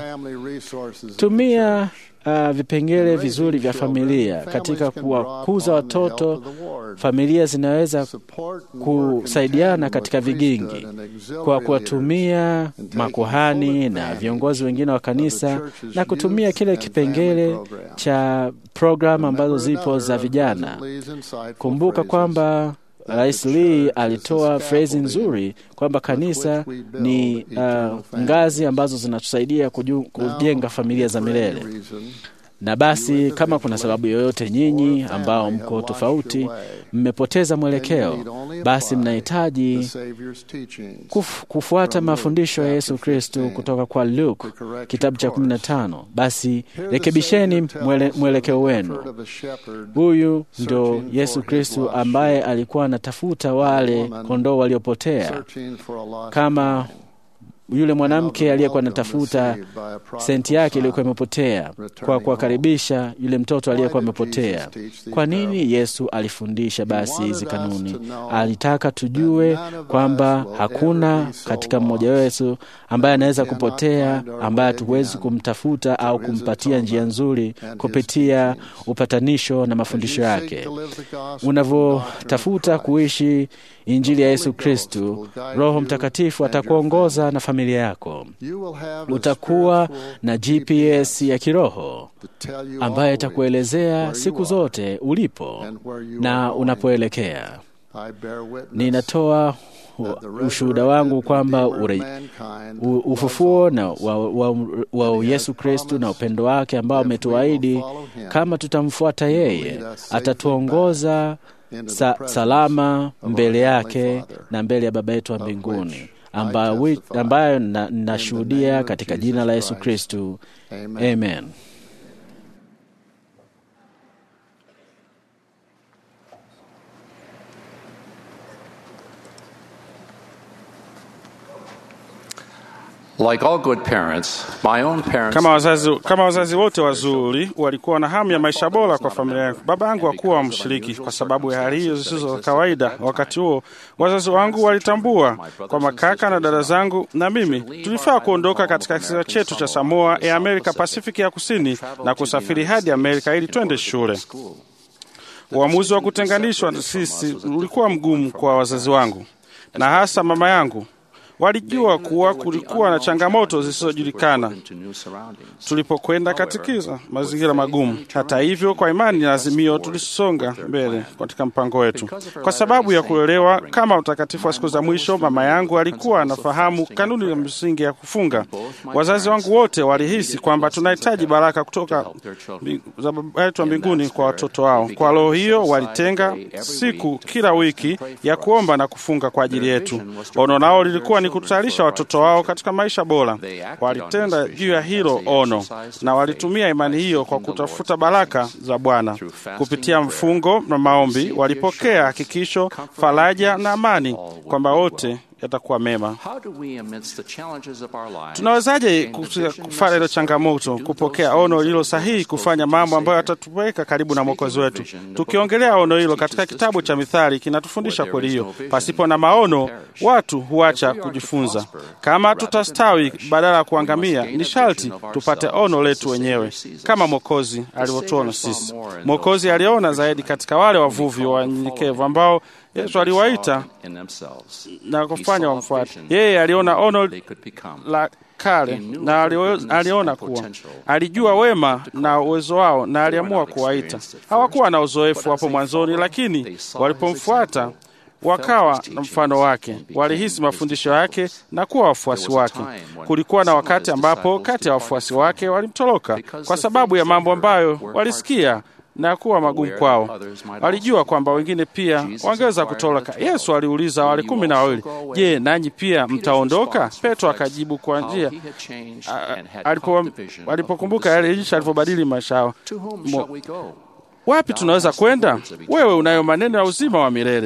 tumia uh, vipengele vizuri vya familia katika kuwakuza watoto. Familia zinaweza kusaidiana katika vigingi kwa kuwatumia makuhani na viongozi wengine wa kanisa na kutumia kile kipengele cha programu ambazo zipo za vijana. Kumbuka kwamba Rais Lee alitoa frezi nzuri kwamba kanisa ni uh, ngazi ambazo zinatusaidia kujenga familia za milele. Na basi kama kuna sababu yoyote nyinyi ambao mko tofauti, mmepoteza mwelekeo, basi mnahitaji kuf, kufuata mafundisho ya Yesu Kristo kutoka kwa Luke kitabu cha 15. Basi rekebisheni mwele, mwelekeo wenu. Huyu ndo Yesu Kristo ambaye alikuwa anatafuta wale kondoo waliopotea kama yule mwanamke aliyekuwa anatafuta senti yake iliyokuwa imepotea kwa kuwakaribisha yule mtoto aliyekuwa amepotea. Kwa nini Yesu alifundisha basi hizi kanuni? Alitaka tujue kwamba hakuna katika mmoja wetu ambaye anaweza kupotea, ambaye hatuwezi kumtafuta au kumpatia njia nzuri kupitia upatanisho na mafundisho yake. Unavyotafuta kuishi Injili ya Yesu Kristu, Roho Mtakatifu atakuongoza na familia yako. Utakuwa na GPS ya kiroho ambayo itakuelezea siku zote ulipo na unapoelekea. Ninatoa ushuhuda wangu kwamba ufufuo na wa, wa, wa Yesu Kristu na upendo wake ambao ametuahidi, kama tutamfuata yeye, atatuongoza sa, salama mbele yake na mbele ya Baba yetu wa mbinguni, ambayo, ambayo nashuhudia katika jina la Yesu Kristu, amen. Like all good parents, my own parents... Kama wazazi, kama wazazi wote wazuri walikuwa na hamu ya maisha bora kwa familia yangu. Baba yangu hakuwa mshiriki kwa sababu ya hali hiyo zisizo za kawaida. Wakati huo wazazi wangu walitambua kwamba kaka na dada zangu na mimi tulifaa kuondoka katika kisiwa chetu cha Samoa ya Amerika Pasifiki ya Kusini na kusafiri hadi Amerika ili twende shule. Uamuzi wa kutenganishwa sisi ulikuwa mgumu kwa wazazi wangu na hasa mama yangu walijua kuwa kulikuwa na changamoto zisizojulikana tulipokwenda katika mazingira magumu. Hata hivyo, kwa imani na azimio, tulisonga mbele katika mpango wetu. Kwa sababu ya kuelewa kama utakatifu wa siku za mwisho, mama yangu alikuwa anafahamu kanuni ya msingi ya kufunga. Wazazi wangu wote walihisi kwamba tunahitaji baraka kutoka za Baba yetu wa mbinguni kwa watoto wao. Kwa roho hiyo, walitenga siku kila wiki ya kuomba na kufunga kwa ajili yetu. Ono nao lilikuwa ni kutayarisha watoto wao katika maisha bora. Walitenda juu ya hilo ono na walitumia imani hiyo kwa kutafuta baraka za Bwana kupitia mfungo na maombi. Walipokea hakikisho, faraja na amani kwamba wote yatakuwa mema. Tunawezaje kufanya hilo changamoto, kupokea ono lilo sahihi, kufanya mambo ambayo yatatuweka karibu na mwokozi wetu? Tukiongelea ono hilo katika kitabu cha Mithali kinatufundisha kweli hiyo. Pasipo na maono, watu huacha kujifunza. Kama tutastawi badala ya kuangamia, ni sharti tupate ono letu wenyewe, kama mwokozi alivyotuona sisi. Mwokozi aliona zaidi katika wale wavuvi wanyenyekevu ambao Yesu aliwaita na kufanya wamfuate yeye. Aliona ono la kale na aliona kuwa alijua wema na uwezo wao, na aliamua kuwaita. Hawakuwa na uzoefu hapo mwanzoni, lakini walipomfuata wakawa na mfano wake, walihisi mafundisho yake na kuwa wafuasi wake. Kulikuwa na wakati ambapo kati ya wafuasi wake walimtoroka kwa sababu ya mambo ambayo walisikia na kuwa magumu kwao. Walijua kwamba wengine pia wangeweza kutoroka. Yesu aliuliza wale kumi na wawili, je, nanyi pia mtaondoka? Petro akajibu kwa njia alipokumbuka yale jinsi alivyobadili maisha yao, wapi tunaweza kwenda? Wewe unayo maneno ya uzima wa milele.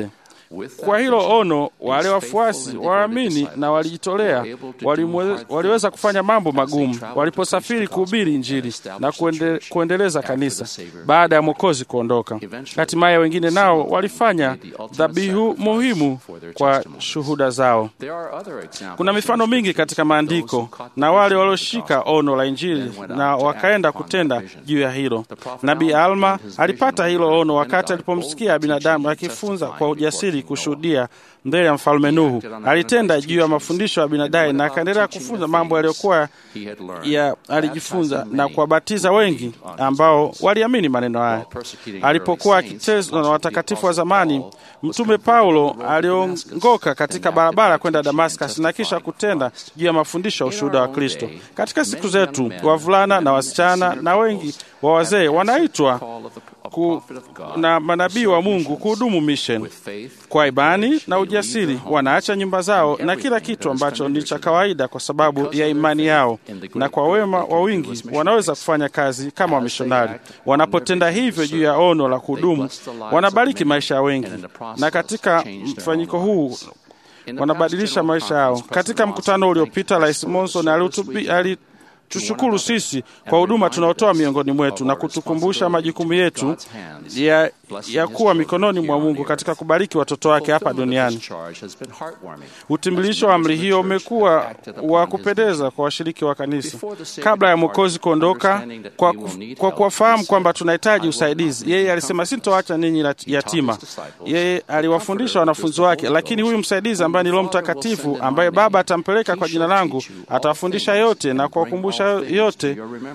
Kwa hilo ono, wale wafuasi waamini na walijitolea walimwe- waliweza kufanya mambo magumu waliposafiri kuhubiri Injili na kuende, kuendeleza kanisa baada ya Mwokozi kuondoka. Hatimaye wengine nao walifanya dhabihu muhimu kwa shuhuda zao. Kuna mifano mingi katika maandiko na wale walioshika ono la Injili na wakaenda kutenda juu ya hilo. Nabii Alma alipata hilo ono wakati alipomsikia binadamu akifunza kwa ujasiri kushuhudia mbele ya mfalme Nuhu. Alitenda juu ya mafundisho ya binadamu na akaendelea kufunza mambo yaliyokuwa ya alijifunza na kuwabatiza wengi ambao waliamini maneno haya. Alipokuwa akiteswa na watakatifu wa zamani, mtume Paulo aliongoka katika barabara kwenda Damascus na kisha kutenda juu ya mafundisho ya ushuhuda wa Kristo. Katika siku zetu, wavulana na wasichana na wengi wa wazee wanaitwa ku, na manabii wa Mungu kuhudumu mission kwa imani na ujasiri. Wanaacha nyumba zao na kila kitu ambacho ni cha kawaida kwa sababu ya imani yao, na kwa wema wa wingi wanaweza kufanya kazi kama wamishonari. Wanapotenda hivyo juu ya ono la kuhudumu, wanabariki maisha ya wengi, na katika mfanyiko huu wanabadilisha maisha yao. Katika mkutano uliopita, Rais Monson alihutubi- ali tushukuru sisi kwa huduma tunaotoa miongoni mwetu na kutukumbusha majukumu yetu ya, ya kuwa mikononi mwa Mungu katika kubariki watoto wake hapa duniani. Utimbilisho wa amri hiyo umekuwa wa kupendeza kwa washiriki wa kanisa kabla ya Mwokozi kuondoka, kwa, kwa kuwafahamu kwamba tunahitaji usaidizi. Yeye alisema sintoacha ninyi yatima. Yeye aliwafundisha wanafunzi wake, lakini huyu msaidizi ambaye ni Roho Mtakatifu ambaye Baba atampeleka kwa jina langu atawafundisha yote na kuwakumbusha yote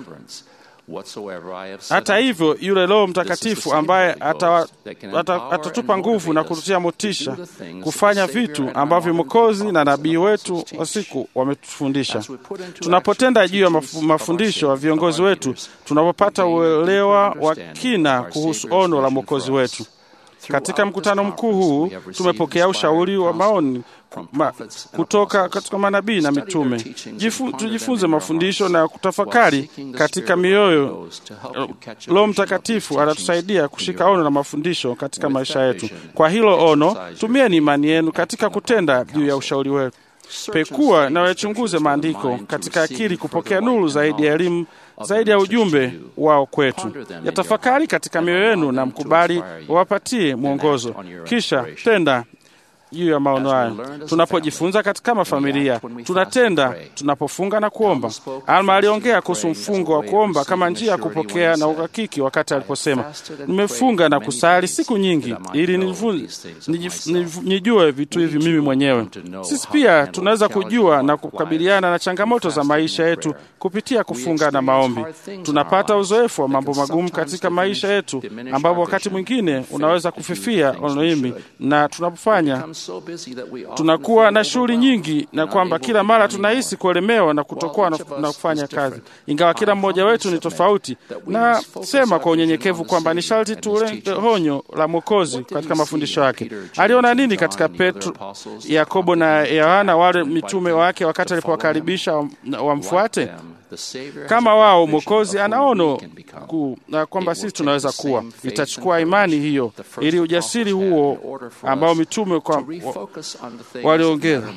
hata hivyo yule Roho Mtakatifu ambaye atawa- ata- atatupa nguvu na kututia motisha kufanya vitu ambavyo Mwokozi na nabii wetu wa siku wametufundisha. Tunapotenda juu ya mafu- mafundisho ya viongozi wetu, tunapopata uelewa wa kina kuhusu ono la Mwokozi wetu. Katika mkutano mkuu huu tumepokea ushauri wa maoni ma, kutoka katika manabii na mitume. Jifu, tujifunze mafundisho na kutafakari katika mioyo. Roho Mtakatifu anatusaidia kushika ono na mafundisho katika maisha yetu. Kwa hilo ono, tumieni imani yenu katika kutenda juu ya ushauri wetu. Pekua na wayachunguze maandiko katika akili kupokea nuru zaidi ya elimu zaidi ya ujumbe wao kwetu. Yatafakari katika mioyo yenu na mkubali wapatie mwongozo, kisha tenda juu ya maono hayo. Tunapojifunza katika mafamilia, tunatenda tunapofunga na kuomba. Alma aliongea kuhusu mfungo wa kuomba kama njia ya kupokea na uhakiki, wakati aliposema, nimefunga na kusali siku nyingi ili nijifu- nijif- nijif- nijue vitu hivi mimi mwenyewe. Sisi pia tunaweza kujua na kukabiliana na changamoto za maisha yetu kupitia kufunga na maombi. Tunapata uzoefu wa mambo magumu katika maisha yetu, ambapo wakati mwingine unaweza kufifia onoimi, na tunapofanya tunakuwa na shughuli nyingi, na kwamba kila mara tunahisi kuelemewa na kutokuwa na, na kufanya kazi. Ingawa kila mmoja wetu ni tofauti, na sema kwa unyenyekevu kwamba ni sharti tulenge honyo la Mwokozi katika mafundisho yake. Aliona nini katika Petro, Yakobo na Yohana, wale mitume wake, wakati alipowakaribisha wamfuate? Kama wao, Mwokozi anaono kuu na kwamba sisi tunaweza kuwa. Itachukua imani hiyo ili ujasiri huo ambao mitume kwa waliongeza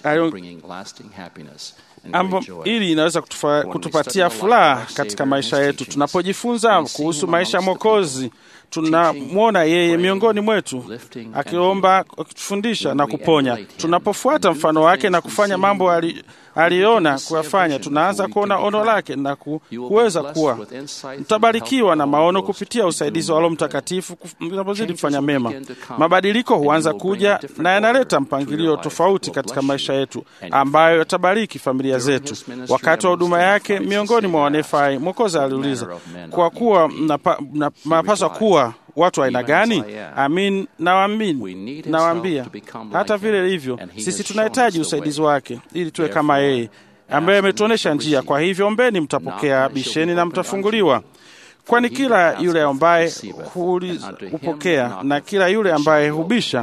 Ambo, ili inaweza kutufa, kutupatia furaha katika maisha yetu. Tunapojifunza kuhusu maisha ya Mwokozi, tunamwona yeye miongoni mwetu akiomba, akitufundisha na kuponya. Tunapofuata mfano wake na kufanya mambo ali, aliona kuyafanya, tunaanza kuona ono lake na ku, kuweza kuwa mtabarikiwa na maono kupitia usaidizi wa Roho Mtakatifu tunapozidi kufanya mema. Mabadiliko huanza kuja na yanaleta mpangilio tofauti katika maisha yetu ambayo yatabariki familia zetu. Wakati wa huduma yake miongoni mwa wanefai, Mwokozi aliuliza, kwa kuwa mnapaswa kuwa watu aina gani? Amin, nawaamini, nawaambia hata vile hivyo, sisi tunahitaji usaidizi wake ili tuwe kama yeye ambaye ametuonyesha njia. Kwa hivyo ombeni, mtapokea; bisheni na mtafunguliwa. Kwani kila yule ambaye hupokea na kila yule ambaye hubisha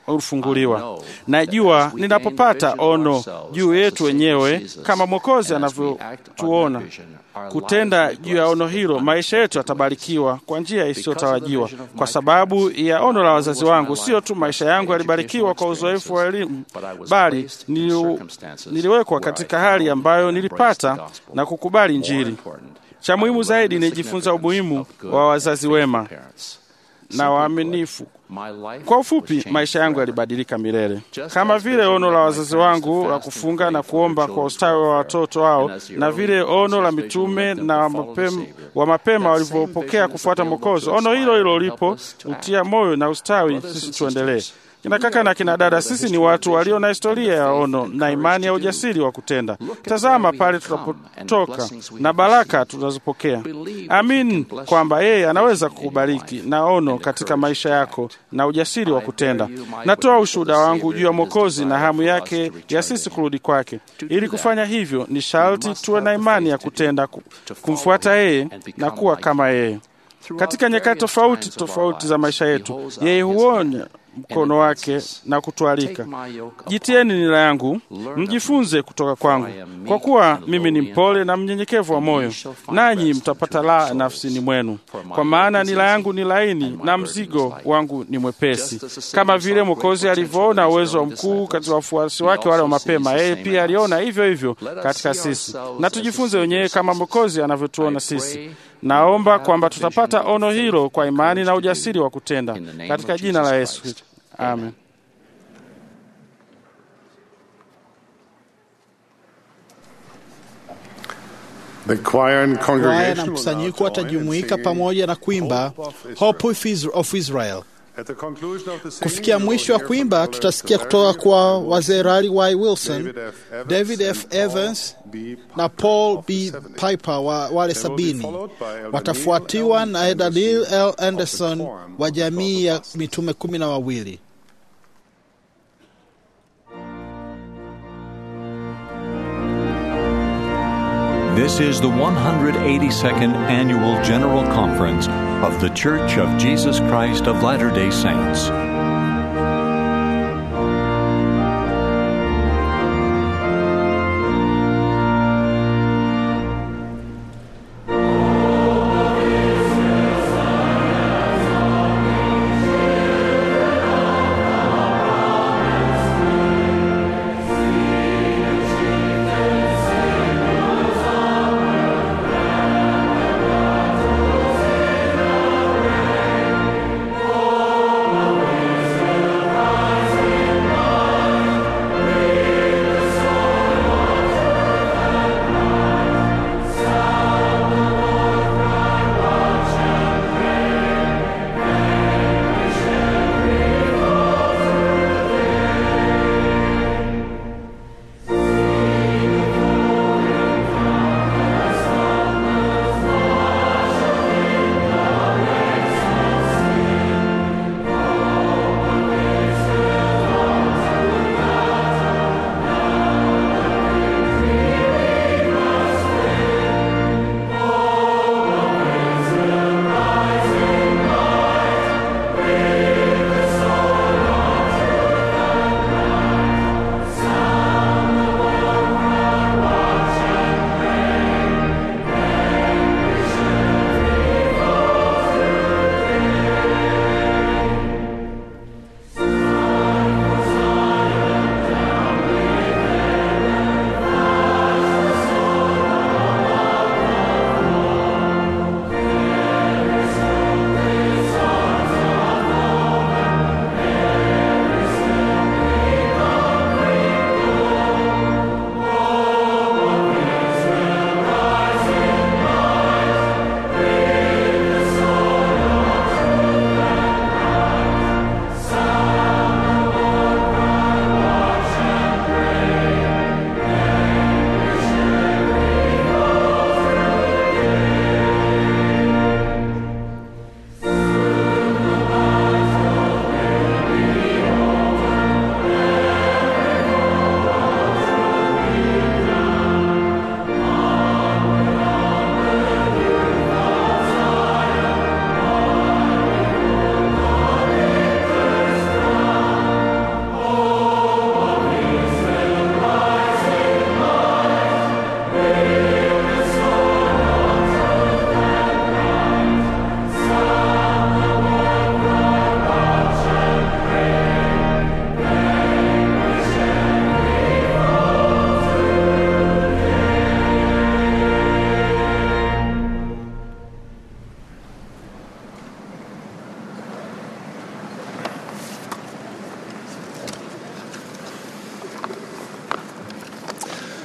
hufunguliwa. Najua ninapopata ono juu yetu wenyewe kama Mwokozi anavyotuona kutenda juu ya ono hilo, maisha yetu yatabarikiwa kwa njia isiyotarajiwa. Kwa sababu ya ono la wazazi wangu, sio tu maisha yangu yalibarikiwa kwa uzoefu wa elimu, bali nili, niliwekwa katika hali ambayo nilipata na kukubali Injili. Cha muhimu zaidi, nilijifunza umuhimu wa wazazi wema na waaminifu. Kwa ufupi, maisha yangu yalibadilika milele, kama vile ono la wazazi wangu la kufunga na kuomba kwa ustawi wa watoto wao, na vile ono la mitume na mapema, wa mapema walivyopokea kufuata Mwokozi. Ono hilo hilo lipo utia moyo na ustawi sisi tuendelee. Kina kaka na kina dada, sisi ni watu walio na historia ya ono na imani ya ujasiri wa kutenda. Tazama pale tunapotoka na baraka tunazopokea. Amin kwamba yeye anaweza kukubariki na ono katika maisha yako na ujasiri wa kutenda. Natoa ushuhuda wangu juu ya Mwokozi na hamu yake ya sisi kurudi kwake. Ili kufanya hivyo, ni sharti tuwe na imani ya kutenda, kumfuata yeye na kuwa kama yeye. Katika nyakati tofauti tofauti za maisha yetu, yeye huonya mkono wake na kutualika, jitieni nira yangu, mjifunze kutoka kwangu, kwa kuwa mimi ni mpole na mnyenyekevu wa moyo, nanyi mtapata raha nafsini mwenu, kwa maana nira yangu ni laini na mzigo wangu ni mwepesi. Kama vile Mwokozi alivyoona uwezo wa mkuu katika wafuasi wake wale wa mapema, yeye pia aliona hivyo hivyo katika sisi, na tujifunze wenyewe kama Mwokozi anavyotuona sisi. Naomba kwamba tutapata ono hilo kwa imani na ujasiri wa kutenda katika jina la Yesu. Amen. Kwaya na mkusanyiko watajumuika pamoja na kuimba Hope of Israel. Kufikia mwisho wa kuimba, tutasikia kutoka kwa wazee Rally Y Wilson, David F. Evans na Paul B. Piper wa wale sabini. Watafuatiwa na Edadil L. Anderson wa jamii ya mitume kumi na wawili. This is the 182nd Annual General Conference of The Church of Jesus Christ of Latter day Saints.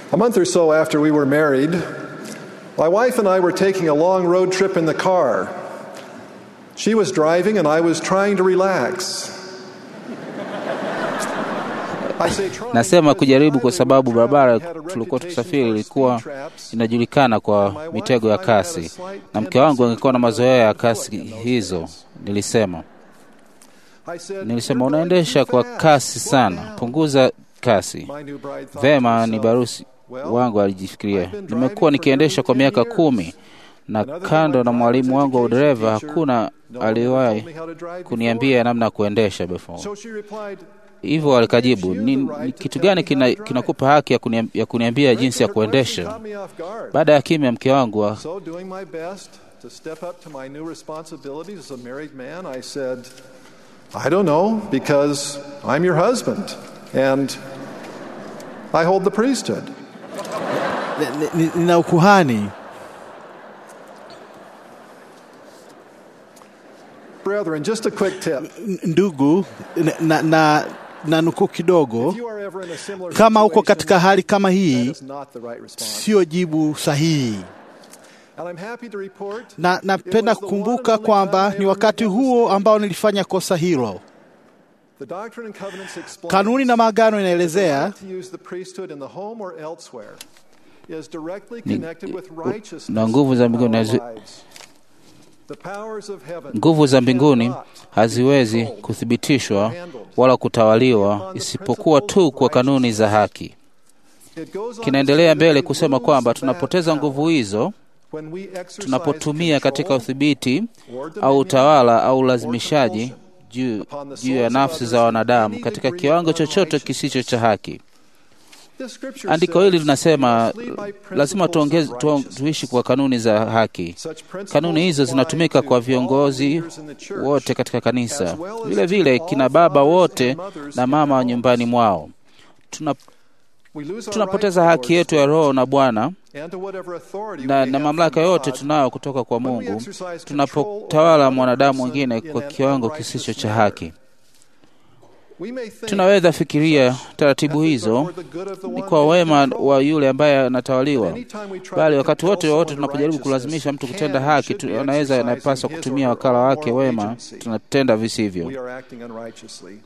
A month or so after we were married, my wife and I were taking a long road trip in the car. She was driving and I was trying to relax. Nasema kujaribu kwa sababu barabara tulikuwa tukisafiri ilikuwa inajulikana kwa mitego ya kasi, na mke wangu angekuwa na mazoea ya kasi hizo. Nilisema nilisema, unaendesha kwa kasi sana, punguza kasi. Vema, ni barusi wangu alijifikiria. Nimekuwa nikiendesha kwa miaka kumi na kando na mwalimu wangu wa udereva hakuna aliwahi kuniambia namna ya kuendesha before. Hivyo alikajibu, ni, ni kitu gani kinakupa kina haki ya, kuniam, ya kuniambia jinsi ya kuendesha? Baada ya kimya, mke wangu wa, So, doing my best to step up to my new responsibilities as a married man, I said, I don't know, because I'm your husband and I hold the priesthood. Ni- ni- nina ukuhani. Brethren, just a quick tip. N- Ndugu, na, na, na nukuu kidogo, If you are ever in a similar kama uko situation, katika hali kama that hii, is not the right response. sio jibu sahihi. And I'm happy to report Na napenda it was the one kukumbuka and only kwamba time I ni ever wakati made that huo mistake. ambao nilifanya kosa hilo. The Doctrine and Covenants explains Kanuni na maagano that the inaelezea right to use the priesthood in the home or elsewhere is directly Ni- connected with righteousness na nguvu za in mbinguni our hazi- lives. The powers of heaven nguvu za mbinguni cannot haziwezi control kuthibitishwa wala kutawaliwa isipokuwa tu kwa kanuni za haki. It goes on Kinaendelea to say mbele that we kusema lose kwamba that tunapoteza power nguvu hizo when we exercise tunapotumia katika control udhibiti or au dominion utawala au or ulazimishaji compulsion juu upon the juu ya souls of nafsi others za in wanadamu any katika degree kiwango of chochote unrighteousness. kisicho cha haki. This scripture Andiko hili says linasema we must lead by lazima principles tuongeze, of tu, righteousness. tuishi kwa kanuni za haki. Such principles Kanuni hizo apply zinatumika to kwa all viongozi leaders in the church, wote katika kanisa, as well as vile to vile all kina baba fathers wote and mothers na in mama wa their nyumbani homes. mwao. Tuna, We lose our tunapoteza right to haki yetu ya Lord's roho na Bwana and to whatever authority na, we na have mamlaka from yote God tunayo kutoka kwa when we Mungu exercise control tunapotawala over mwanadamu another mwingine person kwa in an kiwango unrighteous kisicho cha manner. haki. We may think Tunaweza fikiria taratibu methods are hizo for the good of the ni one kwa being wema controlled. wa yule ambaye anatawaliwa, Anytime we try bali to wakati compel wote wote someone to tunapojaribu kulazimisha mtu righteousness, kutenda can and haki, should tu- be anaweza exercising anapaswa his or kutumia her wakala own wake moral wema, agency. tunatenda visivyo. We are acting unrighteously.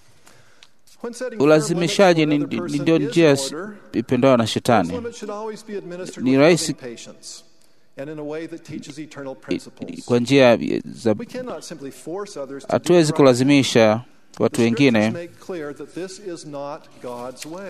When setting Ulazimishaji firm ni limits for ni another ndio person njia is in order, ipendayo na those Shetani. limits should always be administered Ni with rahisi- loving patience and in a way that teaches eternal I- principles. Kwa njia za We cannot simply force others to do hatuwezi right. kulazimisha watu The scriptures wengine make clear that this is not God's way.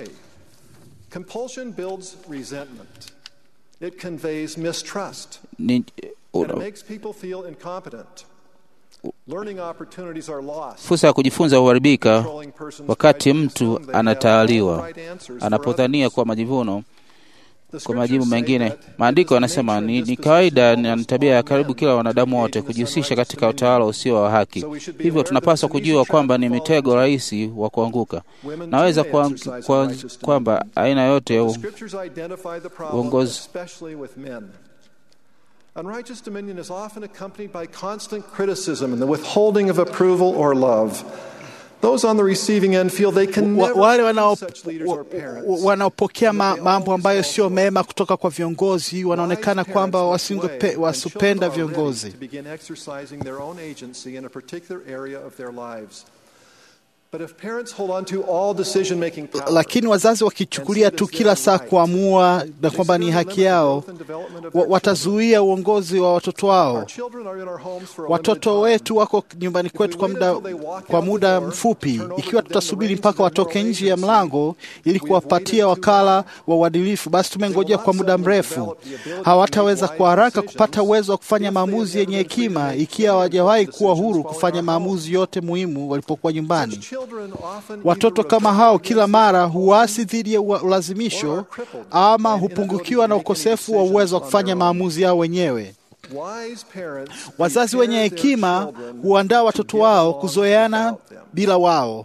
Compulsion builds resentment. It conveys mistrust. ni, And it makes people feel incompetent. Learning opportunities are lost. fursa ya kujifunza huharibika Controlling persons wakati try to mtu assume they have all anatawaliwa, the right answers for anapodhania others. kwa majivuno The kwa majibu scriptures say mengine. that it Maandiko is the yanasema nature and ni, ni disposition kawaida of na ni almost tabia ya all karibu men kila to wanadamu engage wote in this kujihusisha unrighteous katika dominion. utawala usio wa haki. So we should be Hivyo aware that tunapaswa it's an easy kujua trap kwamba to ni fall mitego into. rahisi wa kuanguka. Women Naweza too may kwa, exercise kwa, unrighteous kwamba dominion. aina yote ya The u- scriptures identify the problem, uongozi especially with men. Unrighteous dominion is often accompanied by constant criticism and the withholding of approval or love. Those on the receiving end feel they can Wa- never wale be wanao- such leaders wa- or parents. wa- wanaopokea ma, mambo ambayo sio mema kutoka kwa viongozi wanaonekana Wise kwamba parents must wasingepe- weigh when wasipenda children are ready viongozi. to begin exercising their own agency in a particular area of their lives. But if parents hold on to all decision-making power, Lakini wazazi wakichukulia tu kila saa kuamua na kwamba ni haki yao, wa- watazuia uongozi wa watoto wao. our children are in our homes for a Watoto limited time. wetu wako nyumbani kwetu kwa muda, kwa muda mfupi. Ikiwa tutasubiri mpaka watoke nje ya mlango ili kuwapatia wakala wa uadilifu, basi tumengojea kwa muda mrefu. Hawataweza kwa haraka kupata uwezo wa kufanya maamuzi yenye hekima ikiwa hawajawahi kuwa huru kufanya maamuzi yote muhimu walipokuwa nyumbani. Children often Watoto either kama rebel hao against kila mara huasi dhidi ya ua- ulazimisho ama hupungukiwa na ukosefu wa uwezo wa kufanya maamuzi yao wenyewe. wise parents Wazazi prepare wenye their hekima children huandaa watoto to get wao along kuzoeana without them. bila wao.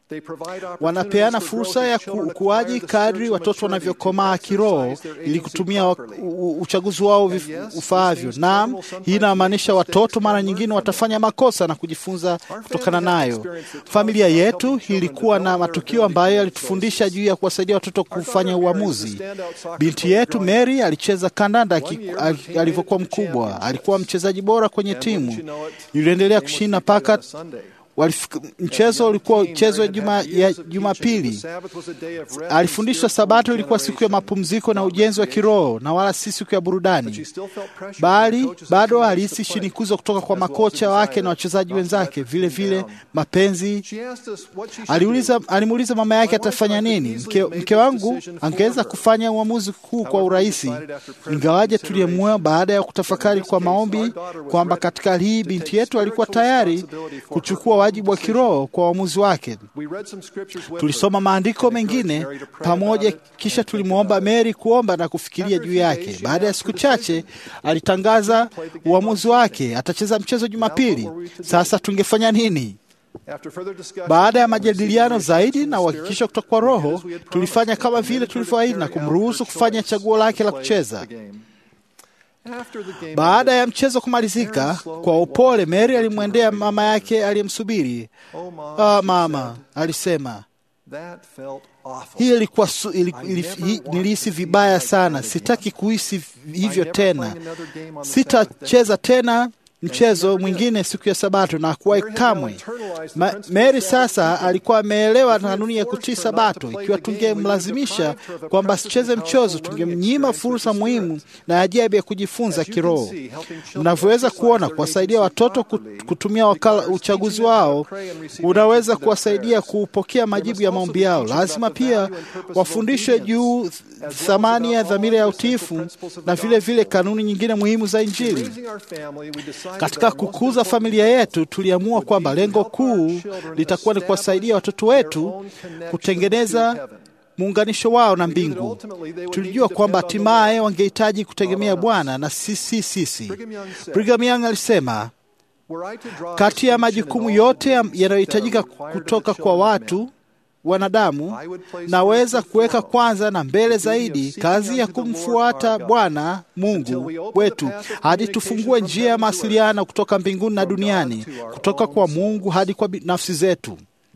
Wanapeana fursa ya ukuaji kadri watoto wanavyokomaa kiroho ili kutumia uchaguzi wao ufaavyo. Naam, hii inamaanisha watoto mara nyingine watafanya makosa na kujifunza kutokana nayo. Familia yetu ilikuwa na matukio ambayo yalitufundisha juu ya kuwasaidia watoto kufanya uamuzi. Binti yetu Mary alicheza kandanda alivyokuwa mkubwa. Alikuwa mchezaji bora kwenye timu, iliendelea kushinda mpaka mchezo ulikuwa mchezo ya Jumapili. Alifundishwa Sabato ilikuwa siku ya mapumziko na ujenzi wa kiroho na wala si siku ya burudani, bali bado alihisi shinikizo kutoka kwa makocha wake na wachezaji wenzake, vile vile mapenzi. Aliuliza, alimuuliza mama yake atafanya nini. Mke, mke wangu angeweza kufanya uamuzi huu kwa urahisi, ingawaje tuliyemwoa baada ya kutafakari kwa maombi kwamba katika hali hii binti yetu alikuwa tayari kuchukua wajibu wa kiroho kwa uamuzi wake. Tulisoma maandiko mengine pamoja, kisha tulimwomba Mary kuomba na kufikiria juu yake. Baada ya siku chache, alitangaza uamuzi wake, atacheza mchezo Jumapili. Sasa tungefanya nini? Baada ya majadiliano zaidi na uhakikisho kutoka kwa Roho, tulifanya kama vile tulivyoahidi na kumruhusu kufanya chaguo lake la kucheza. Baada ya mchezo kumalizika, kwa upole Mary alimwendea mama yake aliyemsubiri. Ah, mama, alisema hii ilikuwa nilihisi vibaya sana, sitaki kuhisi hivyo tena, sitacheza tena mchezo mwingine siku ya Sabato na kuwahi kamwe. Ma, Mary sasa alikuwa ameelewa kanuni ya kutii Sabato. Ikiwa tungemlazimisha kwamba asicheze mchezo, tungemnyima fursa muhimu na ajabu ya kujifunza kiroho. Mnavyoweza kuona, kuwasaidia watoto kutumia wakala uchaguzi wao unaweza kuwasaidia kupokea majibu ya maombi yao. Lazima pia wafundishwe juu thamani ya dhamira ya utiifu na vile vile kanuni nyingine muhimu za Injili. Katika kukuza familia yetu, tuliamua kwamba lengo kuu litakuwa ni kuwasaidia watoto wetu kutengeneza muunganisho wao na mbingu. Tulijua kwamba hatimaye wangehitaji kutegemea Bwana na sisi sisi. Brigham Young alisema, kati ya majukumu yote yanayohitajika kutoka kwa watu wanadamu naweza kuweka kwanza na mbele zaidi kazi ya kumfuata Bwana Mungu wetu hadi tufungue njia ya mawasiliano kutoka mbinguni na duniani, kutoka kwa Mungu hadi kwa nafsi zetu.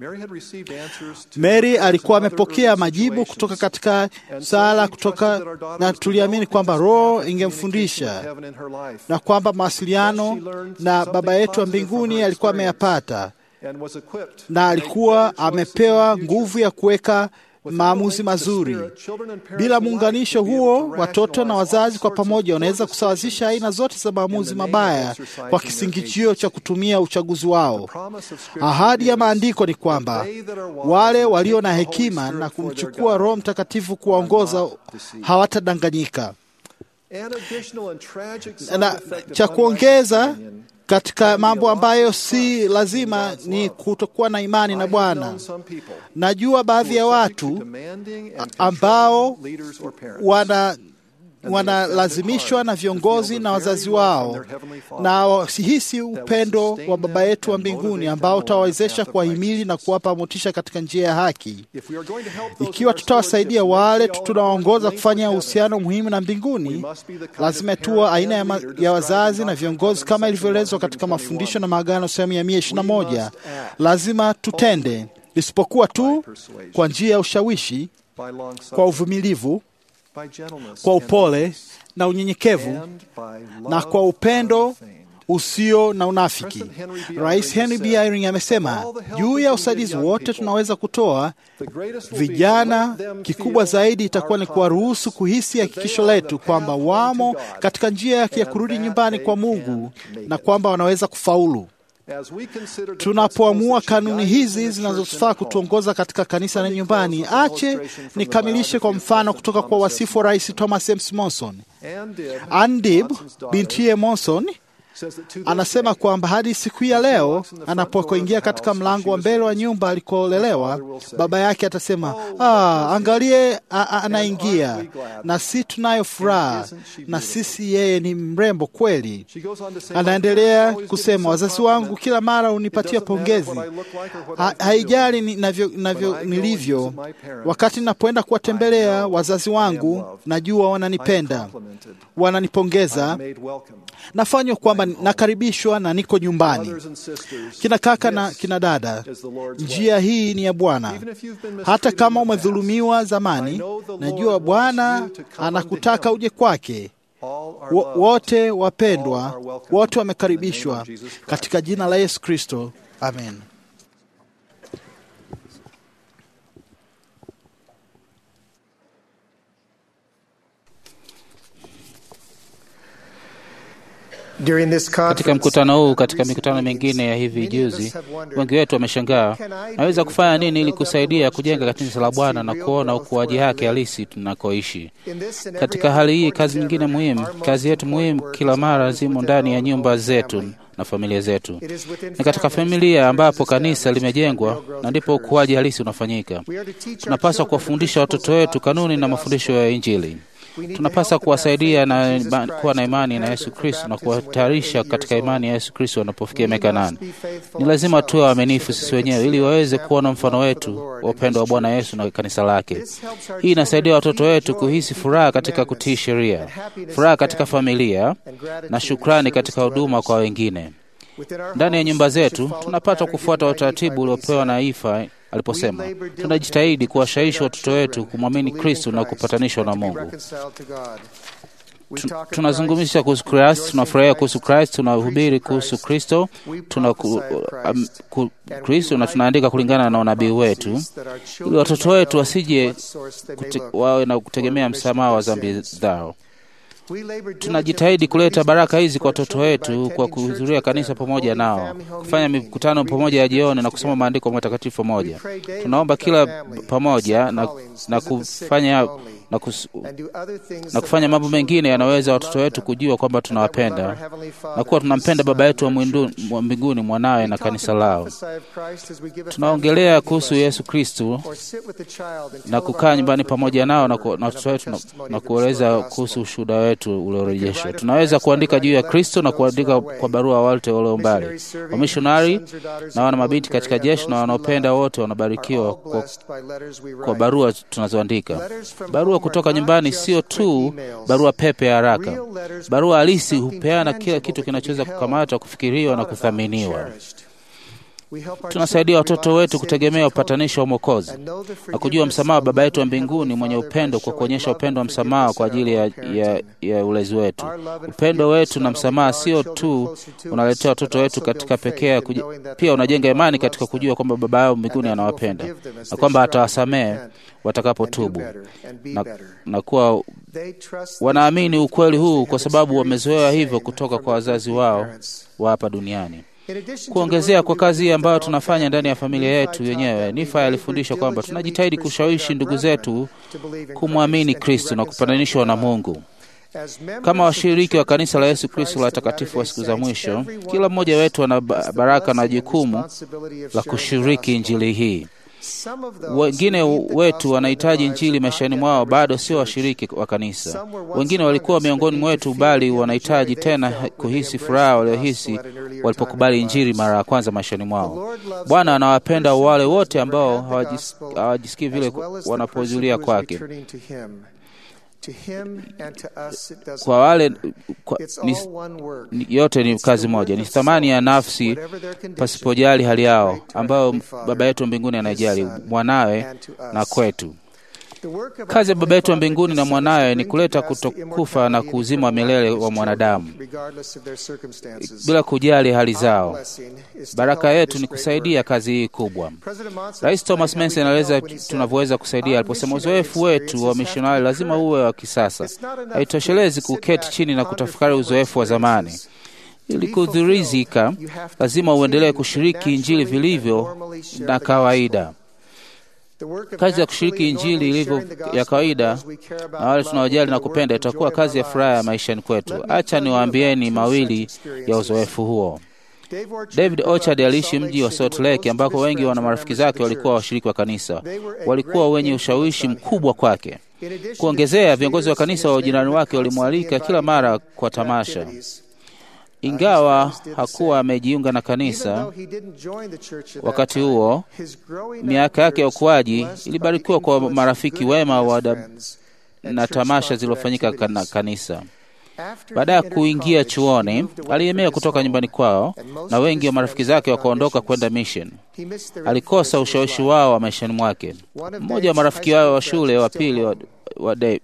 Mary alikuwa amepokea majibu kutoka katika sala kutoka, na tuliamini kwamba Roho ingemfundisha na kwamba mawasiliano na Baba yetu wa mbinguni alikuwa ameyapata na alikuwa amepewa nguvu ya kuweka maamuzi mazuri. Bila muunganisho huo, watoto na wazazi kwa pamoja wanaweza kusawazisha aina zote za maamuzi mabaya kwa kisingizio cha kutumia uchaguzi wao. Ahadi ya maandiko ni kwamba wale walio na hekima na kumchukua Roho Mtakatifu kuwaongoza hawatadanganyika. Na cha kuongeza katika mambo ambayo si lazima ni kutokuwa na imani na Bwana. Najua baadhi ya watu ambao wana wanalazimishwa na viongozi na wazazi wao na wasihisi upendo wa Baba yetu wa mbinguni ambao utawawezesha kuwahimili na kuwapa motisha katika njia ya haki. Ikiwa tutawasaidia wale tunawaongoza kufanya uhusiano muhimu na mbinguni, lazima tuwa aina ya, ya wazazi na viongozi kama ilivyoelezwa katika mafundisho na maagano sehemu ya mia ishirini na moja. Lazima tutende, isipokuwa tu kwa njia ya ushawishi, kwa uvumilivu kwa upole na unyenyekevu na kwa upendo usio na unafiki. Rais Henry B. Eyring amesema juu ya usaidizi wote tunaweza kutoa vijana, kikubwa zaidi itakuwa ni kuwaruhusu kuhisi hakikisho letu kwamba wamo katika njia yake ya kurudi nyumbani kwa Mungu na kwamba wanaweza kufaulu. Tunapoamua kanuni hizi zinazofaa kutuongoza katika kanisa na nyumbani, ache nikamilishe kwa mfano kutoka kwa wasifu wa Rais Thomas M. Monson. Ann Dib bintiye Monson Anasema kwamba hadi siku ya leo anapoingia katika mlango wa mbele wa nyumba alikoolelewa, baba yake atasema ah, angalie a, a, anaingia na si tunayo furaha na sisi, yeye ni mrembo kweli. Anaendelea kusema wazazi wangu kila mara unipatia pongezi, ha, haijali ni, navyo, navyo nilivyo. Wakati napoenda kuwatembelea wazazi wangu, najua wananipenda, wananipongeza, nafanywa kwamba nakaribishwa na niko nyumbani. Kina kaka na kina dada, njia hii ni ya Bwana. Hata kama umedhulumiwa zamani, najua Bwana anakutaka uje kwake. Wote wapendwa, wote wamekaribishwa katika jina la Yesu Kristo, amen. Katika mkutano huu, katika mikutano mingine ya hivi juzi, wengi wetu wameshangaa, naweza kufanya nini ili kusaidia kujenga kanisa la Bwana na kuona ukuaji wake halisi tunakoishi. Katika hali hii, kazi nyingine muhimu, kazi yetu muhimu kila mara zimo ndani ya nyumba zetu na familia zetu. Ni katika familia ambapo kanisa limejengwa na ndipo ukuaji halisi unafanyika. Tunapaswa kuwafundisha watoto wetu kanuni na mafundisho ya Injili. Tunapaswa kuwasaidia na kuwa na imani na Yesu Kristo na kuwatayarisha katika imani ya Yesu Kristo wanapofikia miaka nane. Ni lazima tuwe waaminifu sisi wenyewe ili waweze kuona mfano wetu wa upendo wa Bwana Yesu na kanisa lake. Hii inasaidia watoto wetu kuhisi furaha katika kutii sheria, furaha katika familia na shukrani katika huduma kwa wengine. Ndani ya nyumba zetu tunapata kufuata utaratibu uliopewa na Ifa aliposema tunajitahidi kuwashawishi watoto wetu kumwamini Kristo na kupatanishwa na Mungu. Tunazungumzia kuhusu Kristo, tunafurahia kuhusu Kristo, tunahubiri kuhusu Kristo, tuna um, Kristo na tunaandika kulingana na unabii wetu, ili watoto wetu wasije wawe na kutegemea msamaha wa dhambi zao. Tunajitahidi kuleta baraka hizi kwa watoto wetu kwa kuhudhuria kanisa pamoja nao, kufanya mikutano pamoja ya jioni na kusoma maandiko matakatifu pamoja. Tunaomba kila pamoja na, na kufanya na, kus, na kufanya mambo mengine yanaweza watoto wetu kujua kwamba tunawapenda na kuwa tunampenda Baba yetu wa mbinguni, mwanawe na kanisa lao. Tunaongelea kuhusu Yesu Kristu na kukaa nyumbani pamoja nao na watoto wetu na, na kueleza kuhusu ushuhuda wetu uliorejeshwa. Tunaweza kuandika juu ya Kristo na kuandika kwa barua wote walio mbali, wamishonari na wana mabinti katika jeshi na wanaopenda wote wanabarikiwa kwa, kwa barua tunazoandika. Barua kutoka nyumbani sio tu barua pepe ya haraka. Barua halisi hupeana kila kitu kinachoweza kukamatwa, kufikiriwa na kuthaminiwa. Tunasaidia watoto wetu kutegemea upatanisho wa Mwokozi na kujua msamaha wa Baba yetu wa mbinguni mwenye upendo, kwa kuonyesha upendo wa msamaha kwa ajili ya, ya, ya ulezi wetu. Upendo wetu na msamaha sio tu unaletea watoto wetu katika pekee, pia unajenga imani katika kujua kwamba Baba yao mbinguni anawapenda na kwamba atawasamehe watakapotubu na, na kuwa wanaamini ukweli huu kwa sababu wamezoea hivyo kutoka kwa wazazi wao wa hapa duniani. Kuongezea kwa kazi ambayo tunafanya ndani ya familia yetu yenyewe, Nifa alifundisha kwamba tunajitahidi kushawishi ndugu zetu kumwamini Kristo na kupatanishwa na Mungu. Kama washiriki wa kanisa la Yesu Kristo la takatifu wa siku za mwisho, kila mmoja wetu ana baraka na jukumu la kushiriki injili hii. Wengine wetu wanahitaji injili maishani mwao, bado sio washiriki wa kanisa. Wengine walikuwa miongoni mwetu, bali wanahitaji tena kuhisi furaha waliohisi walipokubali injili mara ya kwanza maishani mwao. Bwana anawapenda wale wote ambao hawajisikii vile wanapohudhuria kwake. Kwa wale kwa, ni, ni, yote ni kazi moja, ni thamani ya nafsi pasipojali hali yao, ambayo Baba yetu wa mbinguni anajali mwanawe na kwetu. Kazi ya Baba yetu wa mbinguni na mwanawe ni kuleta kutokufa na kuuzima wa milele wa mwanadamu bila kujali hali zao. Baraka yetu ni kusaidia kazi hii kubwa. Rais Thomas Manson anaeleza tunavyoweza kusaidia aliposema, uzoefu wetu wa mishonari lazima uwe wa kisasa. Haitoshelezi kuketi chini na kutafakari uzoefu wa zamani. Ili kudhurizika, lazima uendelee kushiriki Injili vilivyo na kawaida. Kazi ya kushiriki Injili ilivyo ya kawaida na wale tunaojali na kupenda itakuwa kazi ya furaha ya maishani kwetu. Acha niwaambieni mawili ya uzoefu huo. David Orchard aliishi mji wa Salt Lake ambako wengi wana marafiki zake walikuwa washiriki wa kanisa, walikuwa wenye ushawishi mkubwa kwake. Kuongezea, viongozi wa kanisa wa ujirani wake walimwalika kila mara kwa tamasha. Ingawa hakuwa amejiunga na kanisa wakati huo, miaka yake ya ukuaji ilibarikiwa kwa marafiki wema wa na tamasha zilizofanyika na kanisa. Baada ya kuingia chuoni, aliemea kutoka nyumbani kwao na wengi wa marafiki zake wakaondoka kwenda mission. Alikosa ushawishi wao wa maishani mwake. Mmoja wa marafiki wao wa shule wa pili wa, wa Dave,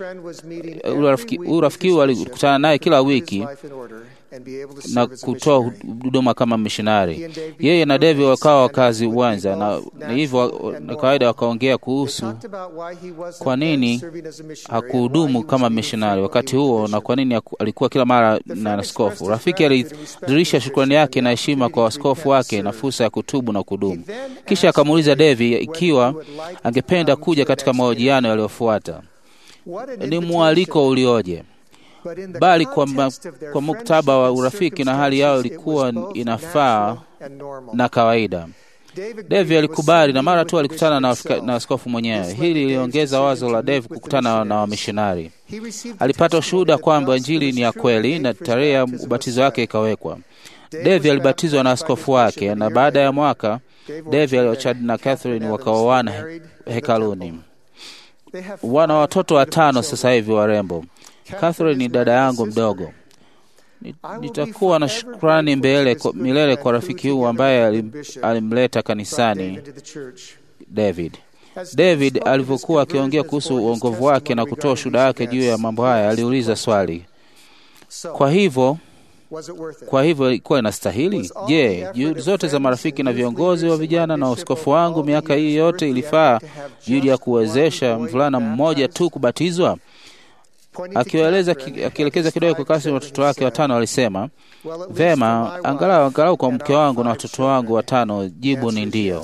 huyu rafiki huyu alikutana naye kila wiki na kutoa huduma kama mishonari. Yeye na Devi wakawa wakazi uwanja, na, na hivyo na kawaida wakaongea kuhusu kwa nini hakuhudumu kama mishonari wakati huo na kwa nini alikuwa kila mara na askofu. Rafiki alidhihirisha shukrani yake na heshima kwa askofu wake na fursa ya kutubu na kudumu. Kisha akamuuliza Devi ikiwa angependa kuja katika mahojiano yaliyofuata. Ni mwaliko ulioje! bali kwa, ma, kwa muktaba wa urafiki na hali yao ilikuwa inafaa na kawaida. Devi alikubali na mara tu alikutana na, na askofu mwenyewe. Hili liliongeza wazo la Devi kukutana na wamishonari. Alipata ushuhuda kwamba Injili ni ya kweli na tarehe ya ubatizo wake ikawekwa. Devi alibatizwa na askofu wake, na baada ya mwaka Devi Orchard na Catherine wakaoana hekaluni. Wana watoto watano sasa hivi warembo. Catherine ni dada yangu mdogo. Nitakuwa na shukrani mbele milele kwa rafiki huu ambaye alim, alimleta kanisani David. David alivyokuwa akiongea kuhusu uongovu wake na kutoa ushuhuda wake juu ya mambo haya, aliuliza swali, kwa hivyo kwa hivyo ilikuwa inastahili? Je, juhudi zote za marafiki na viongozi wa vijana na uskofu wangu miaka hii yote ilifaa juhudi ya kuwezesha mvulana mmoja tu kubatizwa? Akiwaeleza akielekeza kidogo kwa kasi watoto wake watano, alisema vema, angalau angalau kwa mke wangu na watoto wangu watano, jibu ni ndiyo.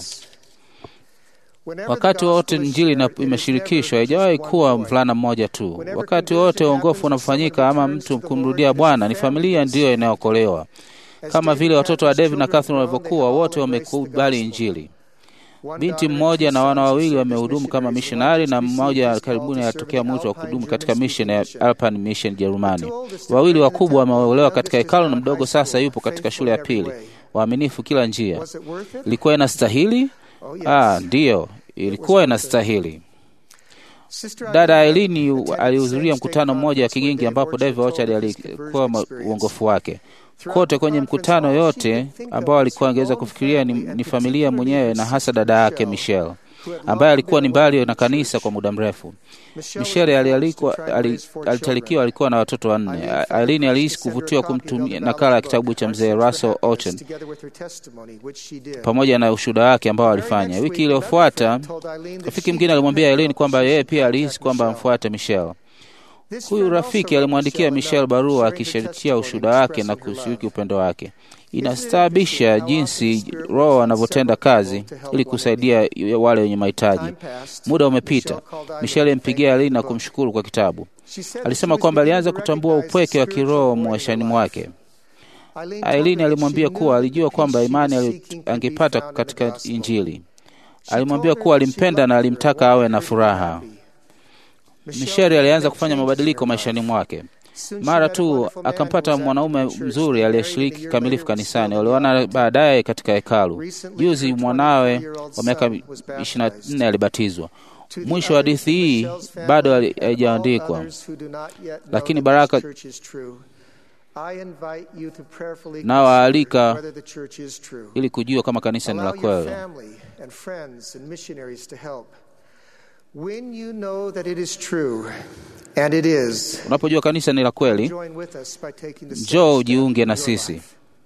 Wakati wote Injili imeshirikishwa, haijawahi kuwa mvulana mmoja tu. Wakati wote uongofu unafanyika ama mtu kumrudia Bwana, ni familia ndiyo inayookolewa, kama vile watoto wa David na Catherine walivyokuwa, wote wamekubali Injili. Binti mmoja na wana wawili wamehudumu kama mishonari na mmoja karibuni alitokea mwito wa kudumu katika mission ya Alpine Mission Jerumani. Wawili wakubwa wameolewa katika hekalu na mdogo sasa yupo katika shule ya pili. Waaminifu kila njia. Ilikuwa inastahili? Ah, ndiyo, ilikuwa inastahili. Dada Ailini alihudhuria mkutano mmoja wa Kigingi ambapo David Orchard alikuwa uongofu wake kote kwenye mkutano yote ambao alikuwa angeweza kufikiria ni, ni familia mwenyewe na hasa dada yake Michelle ambaye alikuwa ni mbali na kanisa kwa muda mrefu. Michelle alitalikiwa, alikuwa na watoto wanne. Aileen alihisi kuvutiwa kumtumia nakala ya kitabu cha mzee Russell Ochen pamoja na ushuhuda wake ambao alifanya. Wiki iliyofuata, rafiki mwingine alimwambia Aileen kwamba yeye pia alihisi kwamba amfuate Michelle. Huyu rafiki alimwandikia Michelle barua akishirikia ushuhuda wake na kushiriki upendo wake. Inastaabisha jinsi Roho anavyotenda kazi ili kusaidia wale wenye mahitaji. Muda umepita. Michelle alimpigia Aileen na kumshukuru kwa kitabu. Alisema kwamba alianza kutambua upweke wa kiroho maishani mwake. Aileen alimwambia kuwa alijua kwamba imani angepata katika Injili. Alimwambia kuwa alimpenda na alimtaka awe na furaha. Misheri alianza kufanya mabadiliko maishani mwake. Mara tu akampata mwanaume mzuri aliyeshiriki kikamilifu kanisani. Walioana baadaye katika hekalu. Juzi mwanawe wa miaka ishirini na nne alibatizwa. Mwisho wa hadithi hii bado haijaandikwa, lakini baraka nawaalika ili kujua kama kanisa ni la kweli. When you know that it is true, and it is, unapojua kanisa ni la kweli, njoo ujiunge na sisi.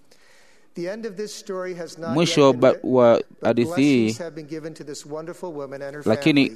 Mwisho wa hadithi hii, lakini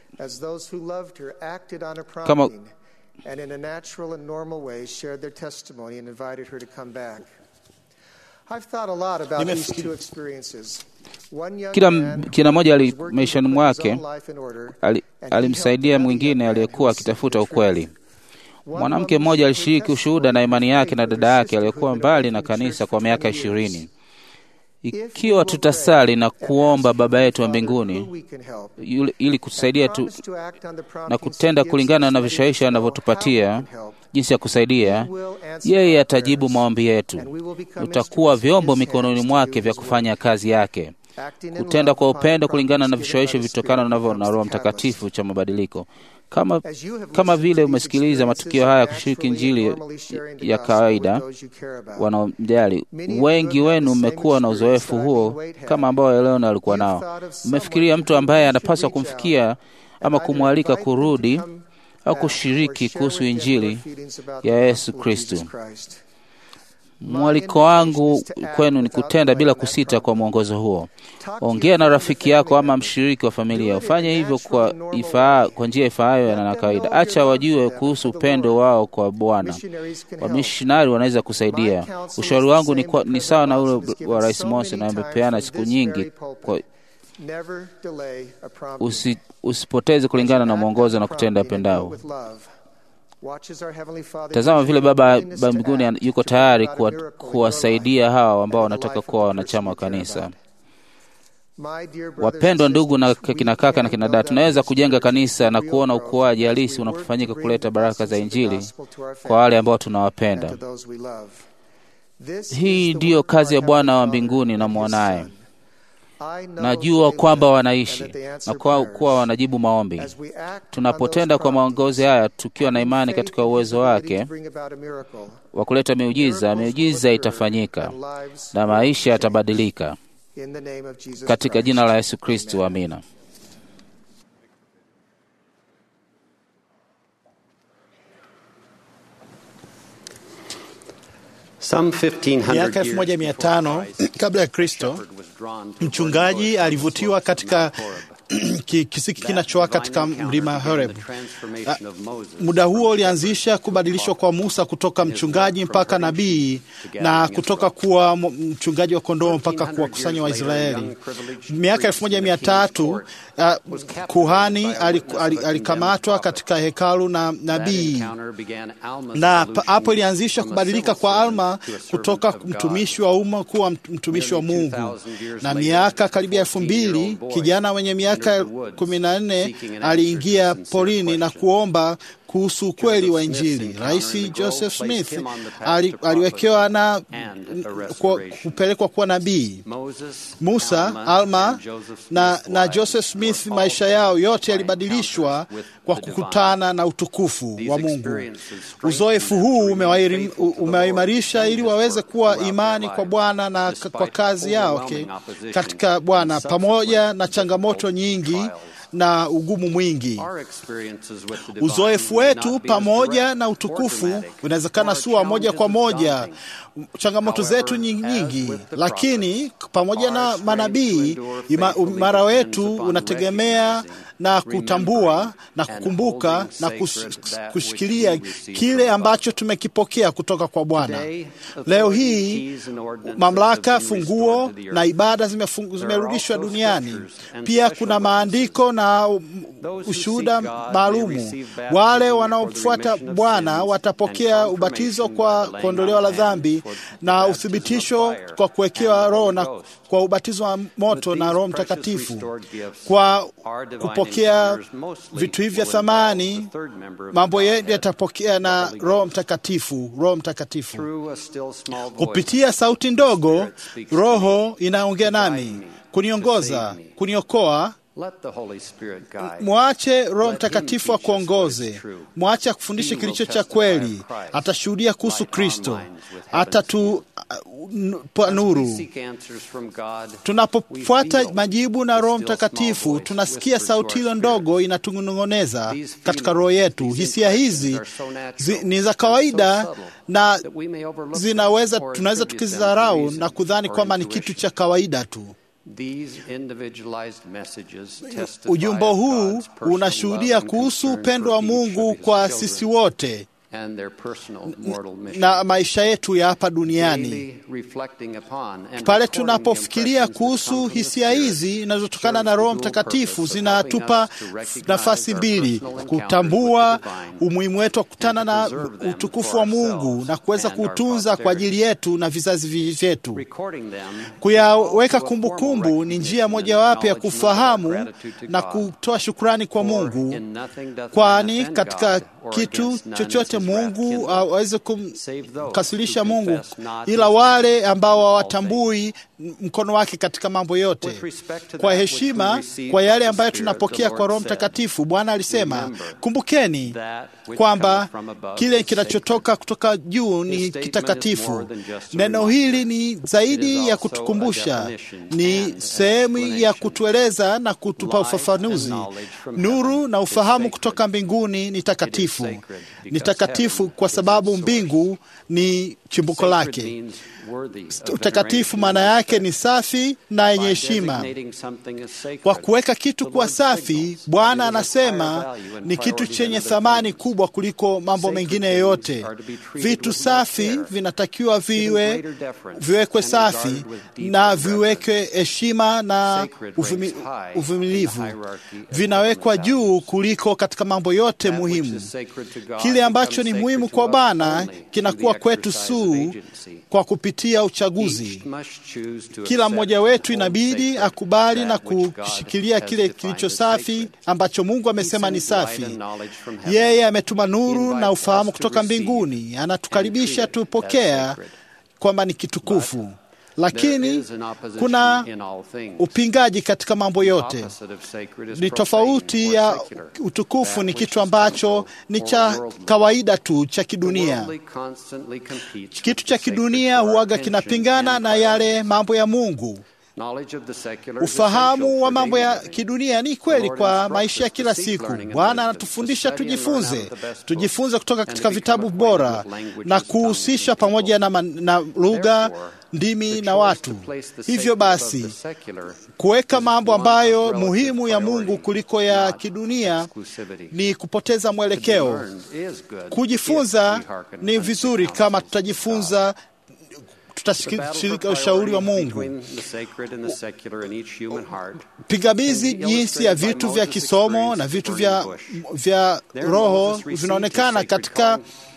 kama and in a natural and normal way shared their testimony and invited her to come back. I've thought a lot about these two experiences. kila kila mmoja maishani mwake alimsaidia mwingine aliyekuwa akitafuta ukweli. Mwanamke mmoja alishiriki ushuhuda na imani yake na dada yake aliyekuwa mbali na kanisa kwa miaka ishirini. Ikiwa tutasali na kuomba Baba yetu wa mbinguni ili kutusaidia tu, na kutenda kulingana na vishawishi anavyotupatia jinsi ya kusaidia, yeye atajibu maombi yetu. Utakuwa vyombo mikononi mwake vya kufanya kazi yake, kutenda kwa upendo kulingana na vishawishi vitokana navyo na Roho Mtakatifu cha mabadiliko. Kama, kama vile umesikiliza matukio haya kushiriki Injili ya kawaida wanaomjali, wengi wenu mmekuwa na uzoefu huo kama ambao Eleona alikuwa nao. Mmefikiria mtu ambaye anapaswa kumfikia ama kumwalika kurudi au kushiriki kuhusu Injili ya Yesu Kristo. Mwaliko wangu kwenu ni kutenda bila kusita kwa mwongozo huo. Ongea na rafiki yako ama mshiriki wa familia, ufanye hivyo kwa, ifaa, kwa njia ifaayo na kawaida. Acha wajue kuhusu upendo wao kwa Bwana. Wamishonari wanaweza kusaidia. Ushauri wangu ni, kwa, ni sawa na ule wa Rais Monson na amepeana siku nyingi kwa, usi, usipoteze kulingana na mwongozo na kutenda pendao. Tazama vile Baba ba mbinguni yuko tayari kuwasaidia hawa ambao wanataka kuwa wanachama wa kanisa. Wapendwa ndugu na kina kaka na kina dada, tunaweza kujenga kanisa na kuona ukuaji halisi unapofanyika kuleta baraka za Injili kwa wale ambao tunawapenda. Hii ndiyo kazi ya Bwana wa mbinguni na mwanaye. Najua kwamba wanaishi na kwa kuwa wanajibu maombi. Tunapotenda kwa maongozi haya tukiwa na imani katika uwezo wake wa kuleta miujiza, miujiza itafanyika na maisha yatabadilika katika jina la Yesu Kristo, amina. Miaka elfu moja mia tano kabla ya Kristo, mchungaji alivutiwa katika kisiki kinachowaka katika mlima Horeb. Muda huo ulianzisha kubadilishwa kwa Musa kutoka mchungaji mpaka nabii na kutoka kuwa mchungaji wa kondoo mpaka kuwakusanya Waisraeli. Miaka elfu moja mia tatu uh, kuhani alikamatwa katika hekalu na nabii, na hapo ilianzisha kubadilika kwa Alma kutoka mtumishi wa umma kuwa mtumishi wa Mungu. Na miaka karibia elfu mbili kijana mwenye miaka kumi na nne aliingia porini na kuomba kuhusu ukweli wa Injili. Rais Joseph Smith ali, aliwekewa na kupelekwa kuwa nabii. Musa, Alma na, na Joseph Smith, maisha yao yote yalibadilishwa kwa kukutana na utukufu wa Mungu. Uzoefu huu umewaimarisha ili waweze kuwa imani kwa Bwana na kwa kazi yao okay, katika Bwana pamoja na changamoto nyingi na ugumu mwingi. Uzoefu wetu pamoja na utukufu unawezekana sua moja kwa moja changamoto zetu nyingi, lakini pamoja na manabii, imara wetu unategemea na kutambua na kukumbuka na kus, kushikilia kile ambacho tumekipokea kutoka kwa Bwana. Leo hii mamlaka, funguo na ibada zimerudishwa duniani. Pia kuna maandiko na ushuhuda maalumu. Wale wanaofuata Bwana watapokea ubatizo kwa kuondolewa la dhambi na uthibitisho kwa kuwekewa Roho na kwa ubatizo wa moto na Roho Mtakatifu kwa kupokea vitu hivi vya thamani. Mambo yetu yatapokea na Roho Mtakatifu. Roho Mtakatifu kupitia sauti ndogo, Roho inaongea nami, kuniongoza, kuniokoa Mwache Roho Mtakatifu akuongoze, mwache akufundishe kilicho cha kweli. Atashuhudia kuhusu Kristo, atatupa nuru. Tunapofuata majibu na Roho Mtakatifu, tunasikia sauti hilo ndogo inatunong'oneza katika roho yetu. Hisia hizi zi, ni za kawaida na zinaweza, tunaweza tukizidharau na kudhani kwamba ni kitu cha kawaida tu. Ujumbe huu unashuhudia kuhusu upendo wa Mungu kwa sisi wote. na maisha yetu ya hapa duniani. Pale tunapofikiria kuhusu hisia hizi zinazotokana na Roho Mtakatifu, zinatupa nafasi mbili: kutambua umuhimu wetu wa kukutana na utukufu wa Mungu na kuweza kuutunza kwa ajili yetu na vizazi vyetu. Kuyaweka kumbukumbu ni njia mojawapo ya kufahamu na kutoa shukrani kwa Mungu, kwani katika kitu chochote Mungu aweze kumkasirisha Mungu, ila wale ambao hawatambui mkono wake katika mambo yote. Kwa heshima kwa yale ambayo tunapokea kwa Roho Mtakatifu, Bwana alisema, kumbukeni kwamba kile kinachotoka kutoka juu ni kitakatifu. Neno hili ni zaidi ya kutukumbusha, ni sehemu ya kutueleza na kutupa ufafanuzi. Nuru na ufahamu kutoka mbinguni ni takatifu, ni takatifu kwa sababu mbingu ni chimbuko lake. Utakatifu maana yake ni safi na yenye heshima. Kwa kuweka kitu kuwa safi, Bwana anasema ni kitu chenye thamani kubwa kuliko mambo mengine yoyote. Vitu safi vinatakiwa viwe viwekwe safi na viwekwe heshima na uvumilivu, vinawekwa juu kuliko katika mambo yote muhimu. Kile ambacho ni muhimu kwa Bwana kinakuwa kwetu suu kwa kupitia uchaguzi. Kila mmoja wetu inabidi akubali na kushikilia kile kilicho safi ambacho Mungu amesema ni safi. Yeye ametuma nuru na ufahamu kutoka mbinguni, anatukaribisha tupokea kwamba ni kitukufu lakini kuna upingaji katika mambo yote. Ni tofauti ya utukufu, ni kitu ambacho ni cha kawaida tu cha kidunia. Kitu cha kidunia huaga kinapingana na yale mambo ya Mungu. Ufahamu wa mambo ya kidunia ni kweli kwa maisha ya kila siku. Bwana anatufundisha tujifunze, tujifunze kutoka katika vitabu bora na kuhusisha pamoja na, na lugha ndimi na watu. Hivyo basi, kuweka mambo ambayo muhimu ya Mungu kuliko ya kidunia ni kupoteza mwelekeo. Kujifunza ni vizuri kama tutajifunza tutashirika ushauri wa Mungu. Pingamizi jinsi ya vitu vya kisomo na vitu vya, vya roho vinaonekana katika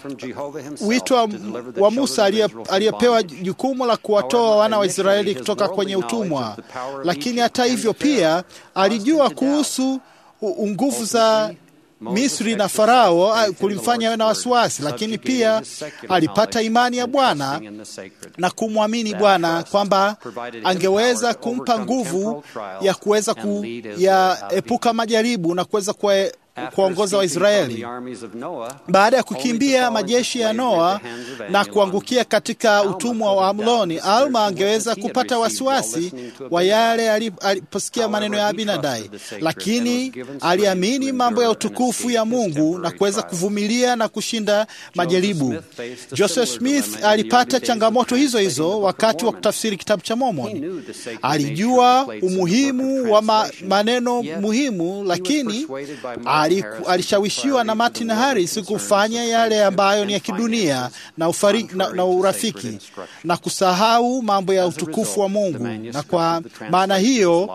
wito wa, wa Musa aliyepewa jukumu la kuwatoa wana wa Israeli kutoka kwenye utumwa, lakini hata hivyo pia alijua kuhusu nguvu za Misri na Farao kulimfanya awe na wasiwasi, lakini pia alipata imani ya Bwana na kumwamini Bwana kwamba angeweza kumpa nguvu ya kuweza kuyaepuka majaribu na kuweza kuongoza Waisraeli. Baada ya kukimbia majeshi ya Noa na kuangukia katika utumwa wa Amloni, Alma angeweza kupata wasiwasi wa yale aliposikia maneno ya Abinadai, lakini aliamini mambo ya utukufu ya Mungu na kuweza kuvumilia na kushinda majaribu. Joseph Smith alipata changamoto hizo hizo wakati wa kutafsiri kitabu cha Mormoni. Alijua umuhimu wa ma, maneno muhimu, lakini alishawishiwa na Martin Harris kufanya yale ambayo ni ya kidunia na, ufari, na, na urafiki na kusahau mambo ya utukufu wa Mungu, na kwa maana hiyo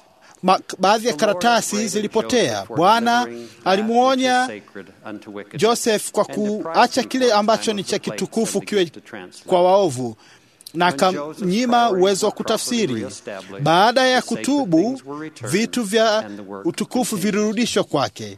baadhi ya karatasi zilipotea. Bwana alimwonya Joseph kwa kuacha kile ambacho ni cha kitukufu kiwe kwa waovu na akamnyima uwezo wa kutafsiri. Baada ya kutubu, vitu vya utukufu vilirudishwa kwake.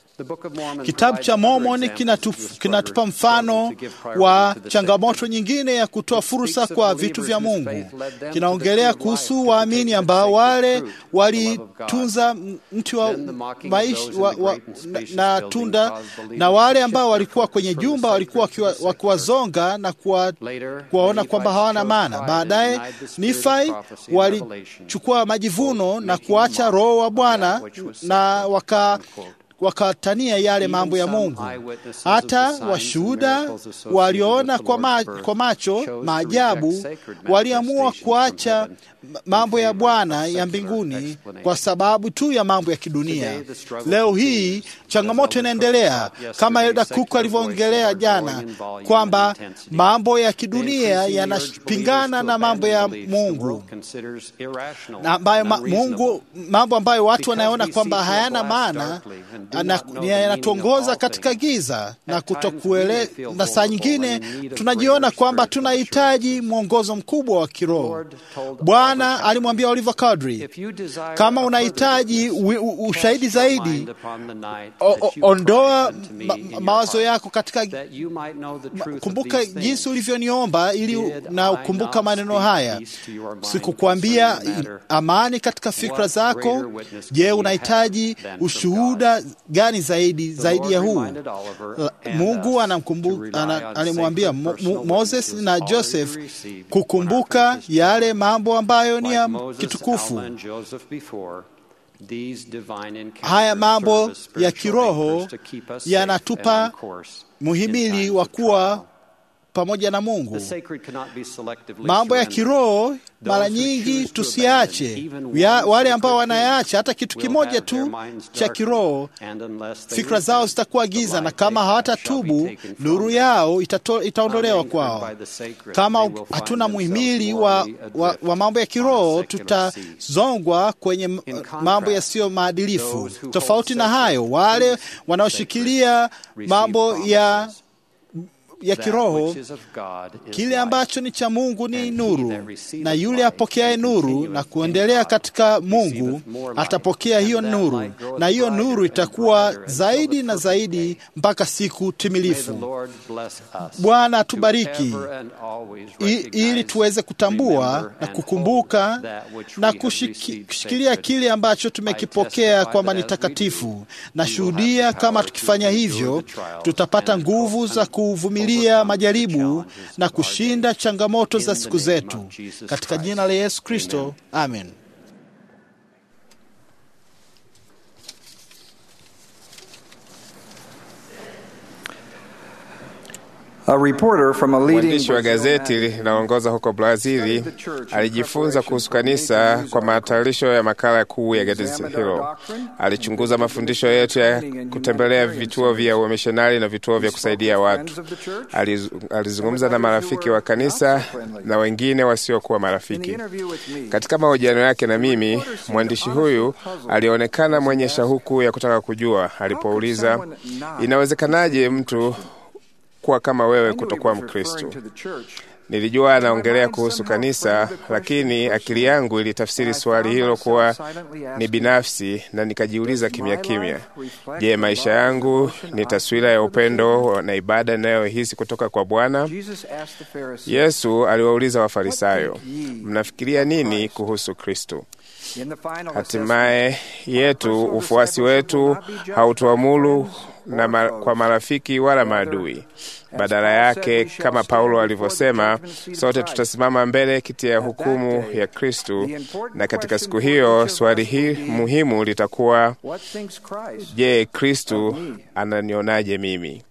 Kitabu cha Mormoni kinatupa kinatu mfano wa changamoto nyingine ya kutoa fursa kwa vitu vya Mungu. Kinaongelea kuhusu waamini ambao wale walitunza mti wa maisha wa, wa, na, na tunda na wale ambao walikuwa kwenye jumba walikuwa wakiwazonga na kuwa, kuwaona kwamba hawana maana. Baadaye Nifai walichukua majivuno na kuacha Roho wa Bwana na waka wakatania yale mambo ya Mungu. Hata washuhuda walioona kwa, ma, kwa macho maajabu waliamua kuacha mambo ya Bwana ya mbinguni kwa sababu tu ya mambo ya kidunia. Leo hii changamoto inaendelea kama Elda Cook alivyoongelea jana kwamba mambo ya kidunia yanapingana na mambo ya Mungu na ambayo ma, Mungu mambo ambayo watu wanaona kwamba hayana maana yanatuongoza katika giza na kutokuele, na saa nyingine tunajiona kwamba tunahitaji mwongozo mkubwa wa kiroho. Bwana alimwambia Oliver Cowdery, kama unahitaji ushahidi zaidi, o, o, ondoa ma, mawazo yako katika kumbuka jinsi ulivyoniomba ili na ukumbuka maneno haya. Sikukwambia amani katika fikra zako? Je, unahitaji ushuhuda gani zaidi zaidi ya huu? Mungu anamkumbuka, alimwambia Moses na Joseph kukumbuka yale mambo ambayo ni ya kitukufu. Haya mambo ya kiroho yanatupa muhimili wa kuwa pamoja na Mungu. Mambo ya kiroho mara nyingi tusiache ya, wale ambao wanayaacha hata kitu kimoja tu cha kiroho, fikra zao zitakuwa giza, na kama hawatatubu nuru yao itato, itaondolewa kwao. Kama hatuna muhimili wa, wa, wa mambo ya kiroho, tutazongwa kwenye mambo yasiyo maadilifu. Tofauti na hayo, wale wanaoshikilia mambo ya ya kiroho, kile ambacho ni cha Mungu ni nuru, na yule apokeaye nuru na kuendelea katika Mungu atapokea hiyo nuru, na hiyo nuru itakuwa zaidi na zaidi mpaka siku timilifu. Bwana atubariki ili tuweze kutambua na kukumbuka na kushikilia kile ambacho tumekipokea kwamba ni takatifu. Na shuhudia, kama tukifanya hivyo, tutapata nguvu za kuvumilia majaribu na kushinda changamoto za siku zetu, katika jina la Yesu Kristo, amen. Mwandishi wa gazeti linaloongoza huko Brazili alijifunza kuhusu kanisa kwa matayarisho ya makala kuu ya gazeti hilo. Alichunguza mafundisho yetu ya kutembelea vituo vya uamishonari na vituo vya kusaidia watu. Aliz, alizungumza na marafiki wa kanisa na wengine wasiokuwa marafiki. Katika mahojiano yake na mimi, mwandishi huyu alionekana mwenye shauku ya kutaka kujua. Alipouliza, inawezekanaje mtu kuwa kama wewe kutokuwa Mkristo. Nilijua anaongelea kuhusu kanisa, lakini akili yangu ilitafsiri swali hilo kuwa ni binafsi, na nikajiuliza kimya kimya, je, maisha yangu ni taswira ya upendo na ibada inayohisi kutoka kwa Bwana? Yesu aliwauliza Wafarisayo, mnafikiria nini kuhusu Kristo? Hatimaye yetu ufuasi wetu hautuamuru na ma, kwa marafiki wala maadui. Badala yake, kama Paulo alivyosema, sote tutasimama mbele kiti ya hukumu ya Kristu, na katika siku hiyo swali hii muhimu litakuwa, je, Kristu ananionaje mimi?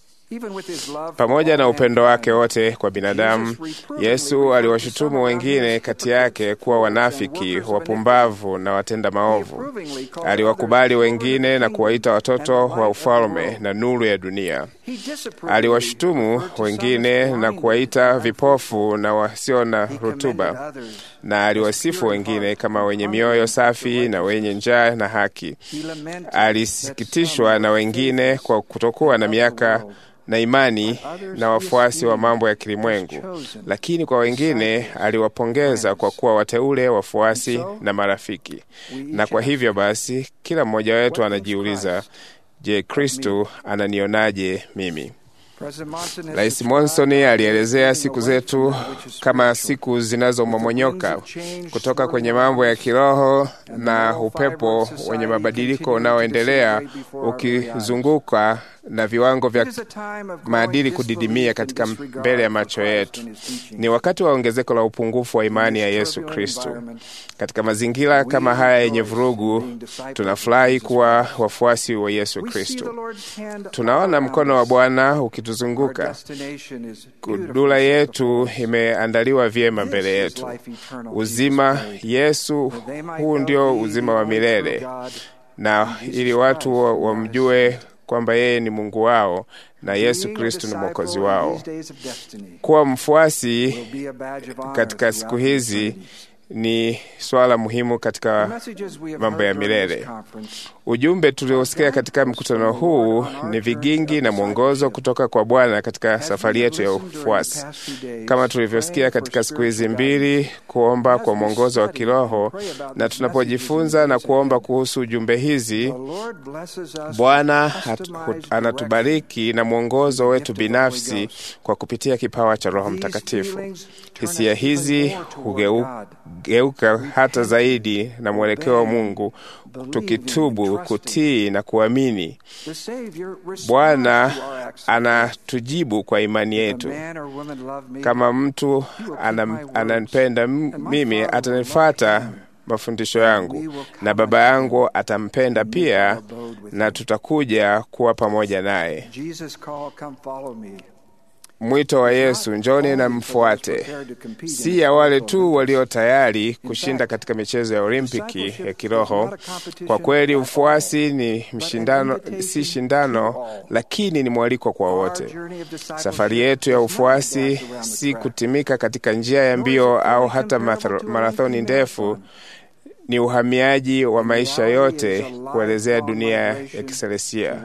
Pamoja na upendo wake wote kwa binadamu, Yesu aliwashutumu wengine kati yake kuwa wanafiki, wapumbavu na watenda maovu. Aliwakubali wengine na kuwaita watoto wa ufalme na nuru ya dunia. Aliwashutumu wengine na kuwaita vipofu na wasio na rutuba, na aliwasifu wengine kama wenye mioyo safi na wenye njaa na haki. Alisikitishwa na wengine kwa kutokuwa na miaka na imani na wafuasi wa mambo ya kilimwengu, lakini kwa wengine aliwapongeza kwa kuwa wateule, wafuasi na marafiki. Na kwa hivyo basi, kila mmoja wetu anajiuliza, je, Kristo ananionaje mimi? Rais Monson alielezea siku zetu kama siku zinazomomonyoka kutoka kwenye mambo ya kiroho na upepo wenye mabadiliko unaoendelea ukizunguka na viwango vya maadili kudidimia katika mbele ya macho yetu. Ni wakati wa ongezeko la upungufu wa imani ya Yesu Kristo. Katika mazingira kama haya yenye vurugu, tunafurahi kuwa wafuasi wa Yesu Kristo. Tunaona mkono wa Bwana ukituzunguka. Kudula yetu imeandaliwa vyema mbele yetu. Uzima Yesu, huu ndio uzima wa milele, na ili watu wamjue kwamba yeye ni Mungu wao na Yesu Kristo ni mwokozi wao. Kuwa mfuasi katika siku hizi ni swala muhimu katika mambo ya milele. Ujumbe tuliosikia katika mkutano huu ni vigingi na mwongozo kutoka kwa Bwana katika safari yetu ya ufuasi. Kama tulivyosikia katika siku hizi mbili, kuomba kwa mwongozo wa kiroho, na tunapojifunza na kuomba kuhusu ujumbe hizi, Bwana anatubariki na mwongozo wetu binafsi kwa kupitia kipawa cha Roho Mtakatifu. Hisia hizi hugeuka hata zaidi na mwelekeo wa Mungu, tukitubu, kutii na kuamini. Bwana anatujibu kwa imani yetu. Kama mtu ananipenda mimi, atanifata mafundisho yangu, na Baba yangu atampenda pia, na tutakuja kuwa pamoja naye. Mwito wa Yesu, njoni na mfuate, si ya wale tu walio tayari kushinda katika michezo ya Olimpiki ya kiroho. Kwa kweli, ufuasi ni mshindano, si shindano, lakini ni mwaliko kwa wote. Safari yetu ya ufuasi si kutimika katika njia ya mbio au hata marathoni ndefu ni uhamiaji wa maisha yote kuelezea dunia ya kiselestia.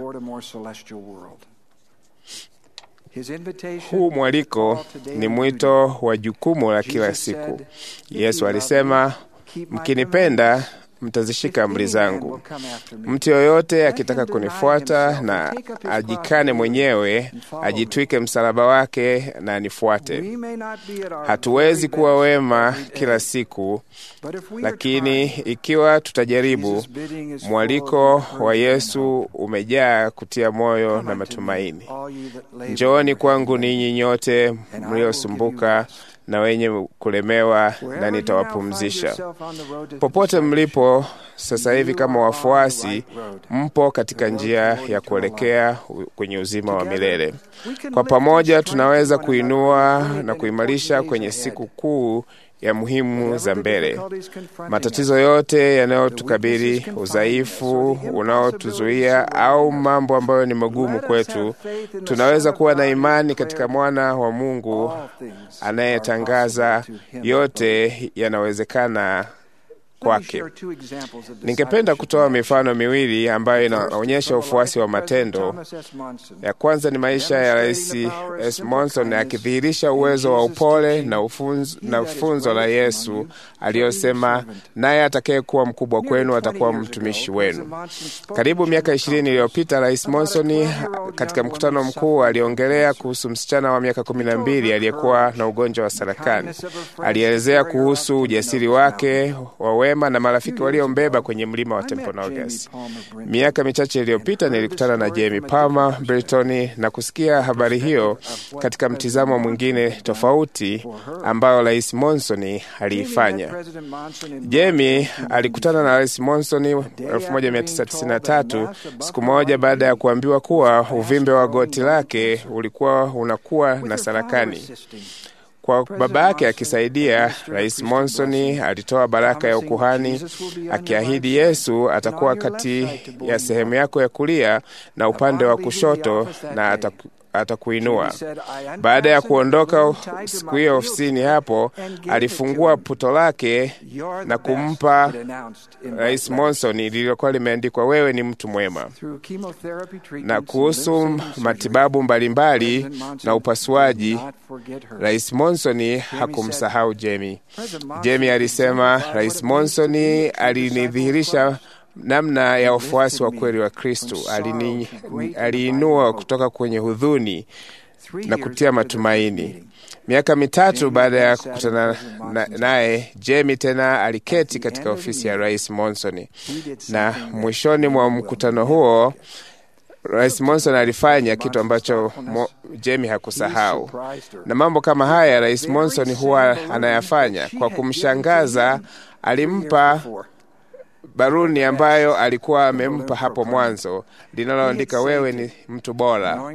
Huu mwaliko ni mwito wa jukumu la kila siku. Yesu alisema, mkinipenda mtazishika amri zangu. Mtu yoyote akitaka kunifuata na ajikane mwenyewe, ajitwike msalaba wake na anifuate. Hatuwezi kuwa wema kila siku, lakini ikiwa tutajaribu, mwaliko wa Yesu umejaa kutia moyo na matumaini. Njooni kwangu ninyi nyote mliosumbuka na wenye kulemewa, na nitawapumzisha. Popote mlipo sasa hivi, kama wafuasi, mpo katika njia ya kuelekea kwenye uzima wa milele. Kwa pamoja tunaweza kuinua na kuimarisha kwenye siku kuu ya muhimu za mbele. Matatizo yote yanayotukabili, udhaifu unaotuzuia au mambo ambayo ni magumu kwetu, tunaweza kuwa na imani katika mwana wa Mungu anayetangaza yote yanawezekana kwake. Ningependa kutoa mifano miwili ambayo inaonyesha ufuasi wa matendo. Ya kwanza ni maisha ya Rais S. Monson akidhihirisha uwezo wa upole na ufunzo, na funzo la Yesu aliyosema, naye atakayekuwa mkubwa kwenu atakuwa mtumishi wenu. Karibu miaka ishirini iliyopita, Rais Monson katika mkutano mkuu aliongelea kuhusu msichana wa miaka kumi na mbili aliyekuwa na ugonjwa wa sarakani. Alielezea kuhusu ujasiri wake wa wema na marafiki waliombeba kwenye mlima wa Temponogas. Miaka michache iliyopita nilikutana na Jamie Palmer Britoni na kusikia habari hiyo katika mtizamo mwingine tofauti ambayo Rais Monson aliifanya. Jamie alikutana na Rais Monson 1993 siku moja baada ya kuambiwa kuwa uvimbe wa goti lake ulikuwa unakuwa na sarakani. Kwa baba yake akisaidia, Rais Monson alitoa baraka ya ukuhani akiahidi Yesu atakuwa kati ya sehemu yako ya kulia na upande wa kushoto na ataku atakuinua. Baada ya kuondoka siku hiyo ofisini hapo, alifungua puto lake na kumpa Rais Monson lililokuwa limeandikwa wewe ni mtu mwema. Na kuhusu matibabu mbalimbali mbali na upasuaji, Rais Monson hakumsahau Jamie. Jamie alisema, Rais Monson alinidhihirisha namna ya wafuasi wa kweli wa Kristo. Aliinua kutoka kwenye hudhuni na kutia matumaini. Miaka mitatu baada ya kukutana naye, na Jamie tena aliketi katika ofisi ya Rais Monson, na mwishoni mwa mkutano huo Rais Monson alifanya kitu ambacho Mo, Jamie hakusahau, na mambo kama haya Rais Monson huwa anayafanya kwa kumshangaza. Alimpa baruni ambayo alikuwa amempa hapo mwanzo linaloandika wewe ni mtu bora,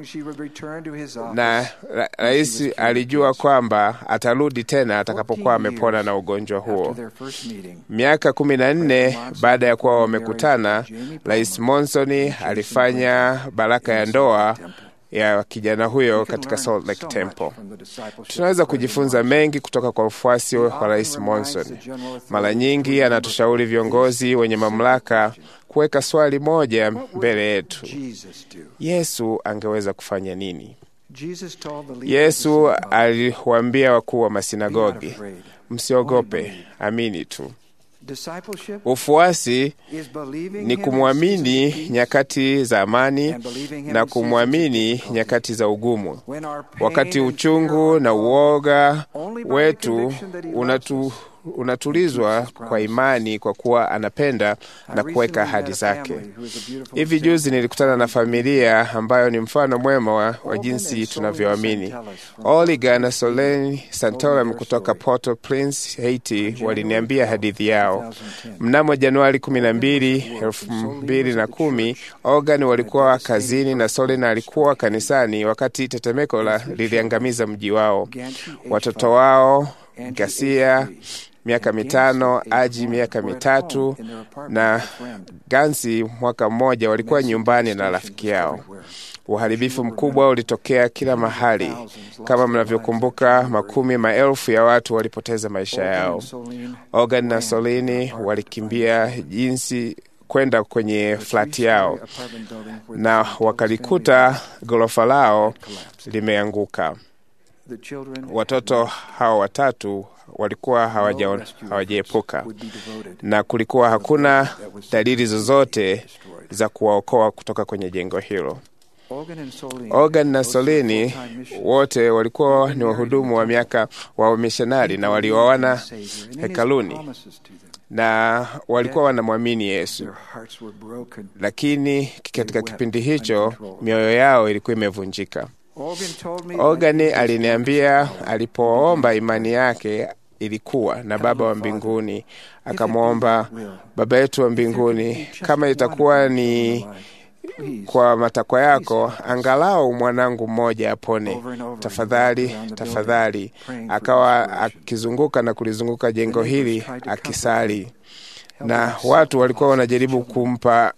na ra rais alijua kwamba atarudi tena atakapokuwa amepona na ugonjwa huo. Miaka kumi na nne baada ya kuwa wamekutana, Rais Monson alifanya baraka ya ndoa ya kijana huyo katika Salt Lake Temple. Tunaweza kujifunza mengi kutoka kwa ufuasi wa Rais Monson. Mara nyingi anatushauri viongozi wenye mamlaka kuweka swali moja mbele yetu: Yesu angeweza kufanya nini? Yesu aliwaambia wakuu wa masinagogi, msiogope, amini tu. Ufuasi ni kumwamini nyakati za amani na kumwamini nyakati za ugumu. Wakati uchungu na uoga wetu unatu unatulizwa kwa imani kwa kuwa anapenda na kuweka ahadi zake. Hivi juzi nilikutana na familia ambayo ni mfano mwema wa, wa jinsi tunavyoamini. Oliga na Soleni Santorum kutoka Port-au-Prince, Haiti waliniambia hadithi yao. Mnamo Januari kumi na mbili elfu mbili na kumi Ogan walikuwa kazini na Solen alikuwa kanisani wakati tetemeko la liliangamiza mji wao. Watoto wao Gasia miaka mitano, Aji miaka mitatu na Gansi mwaka mmoja walikuwa nyumbani na rafiki yao. Uharibifu mkubwa ulitokea kila mahali. Kama mnavyokumbuka, makumi maelfu ya watu walipoteza maisha yao. Ogan na Solini walikimbia jinsi kwenda kwenye flati yao na wakalikuta ghorofa lao limeanguka. Watoto hao watatu walikuwa hawajaepuka na kulikuwa hakuna dalili zozote za kuwaokoa kutoka kwenye jengo hilo. Ogan na Solini wote walikuwa ni wahudumu wa miaka wa wamishonari na walioana hekaluni na walikuwa wanamwamini Yesu, lakini katika kipindi hicho mioyo yao ilikuwa imevunjika. Ogani aliniambia alipoomba imani yake ilikuwa na Baba wa mbinguni, akamwomba Baba yetu wa mbinguni, kama itakuwa ni kwa matakwa yako, angalau mwanangu mmoja apone, tafadhali, tafadhali. Akawa akizunguka na kulizunguka jengo hili akisali, na watu walikuwa wanajaribu kumpa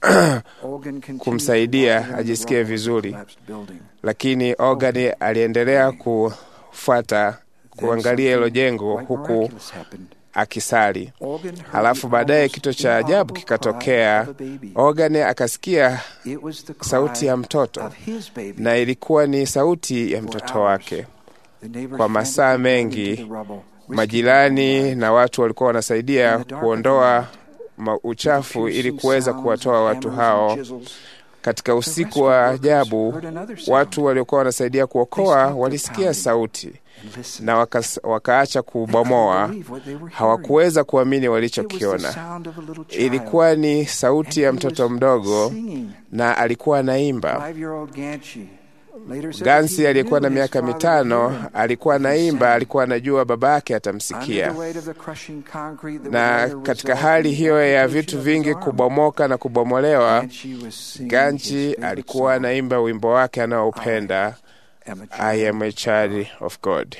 kumsaidia ajisikie vizuri, lakini Ogani aliendelea kufuata kuangalia hilo jengo huku akisali. Halafu baadaye kitu cha ajabu kikatokea. Ogan akasikia sauti ya mtoto, na ilikuwa ni sauti ya mtoto wake. Kwa masaa mengi, majirani na watu walikuwa wanasaidia kuondoa uchafu ili kuweza kuwatoa watu hao. Katika usiku wa ajabu, watu waliokuwa wanasaidia kuokoa walisikia sauti na waka, wakaacha kubomoa. Hawakuweza kuamini walichokiona. Ilikuwa ni sauti ya mtoto mdogo, na alikuwa anaimba. Gansi aliyekuwa na miaka mitano alikuwa anaimba, alikuwa anajua baba yake atamsikia. Na katika hali hiyo ya vitu vingi kubomoka na kubomolewa, Ganchi alikuwa anaimba wimbo wake anaoupenda, I am a child of God.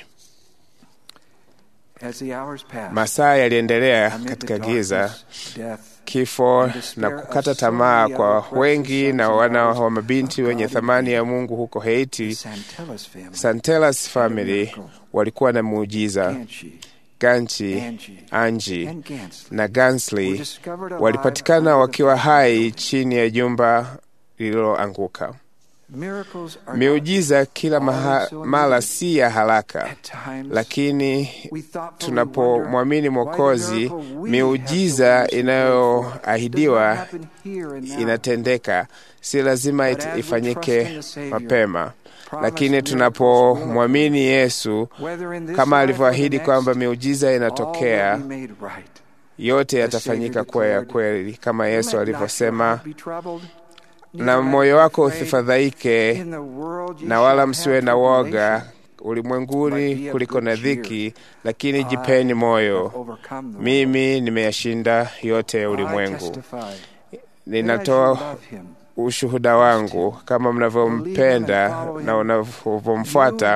Masaa yaliendelea katika giza, kifo na kukata tamaa kwa wengi na wana wa mabinti wenye thamani ya Mungu huko Haiti. Santelas family walikuwa na muujiza. Ganchi, Anji na Gansley walipatikana wakiwa hai chini ya jumba lililoanguka. Miujiza kila mara si ya haraka, lakini tunapomwamini Mwokozi, miujiza inayoahidiwa inatendeka. Si lazima ifanyike mapema, lakini tunapomwamini Yesu kama alivyoahidi kwamba miujiza inatokea, yote yatafanyika kuwa ya kweli, kama Yesu alivyosema na moyo wako usifadhaike, na wala msiwe na woga ulimwenguni kuliko na dhiki, lakini jipeni moyo, mimi nimeyashinda yote ya ulimwengu. Ninatoa ushuhuda wangu, kama mnavyompenda na unavyomfuata,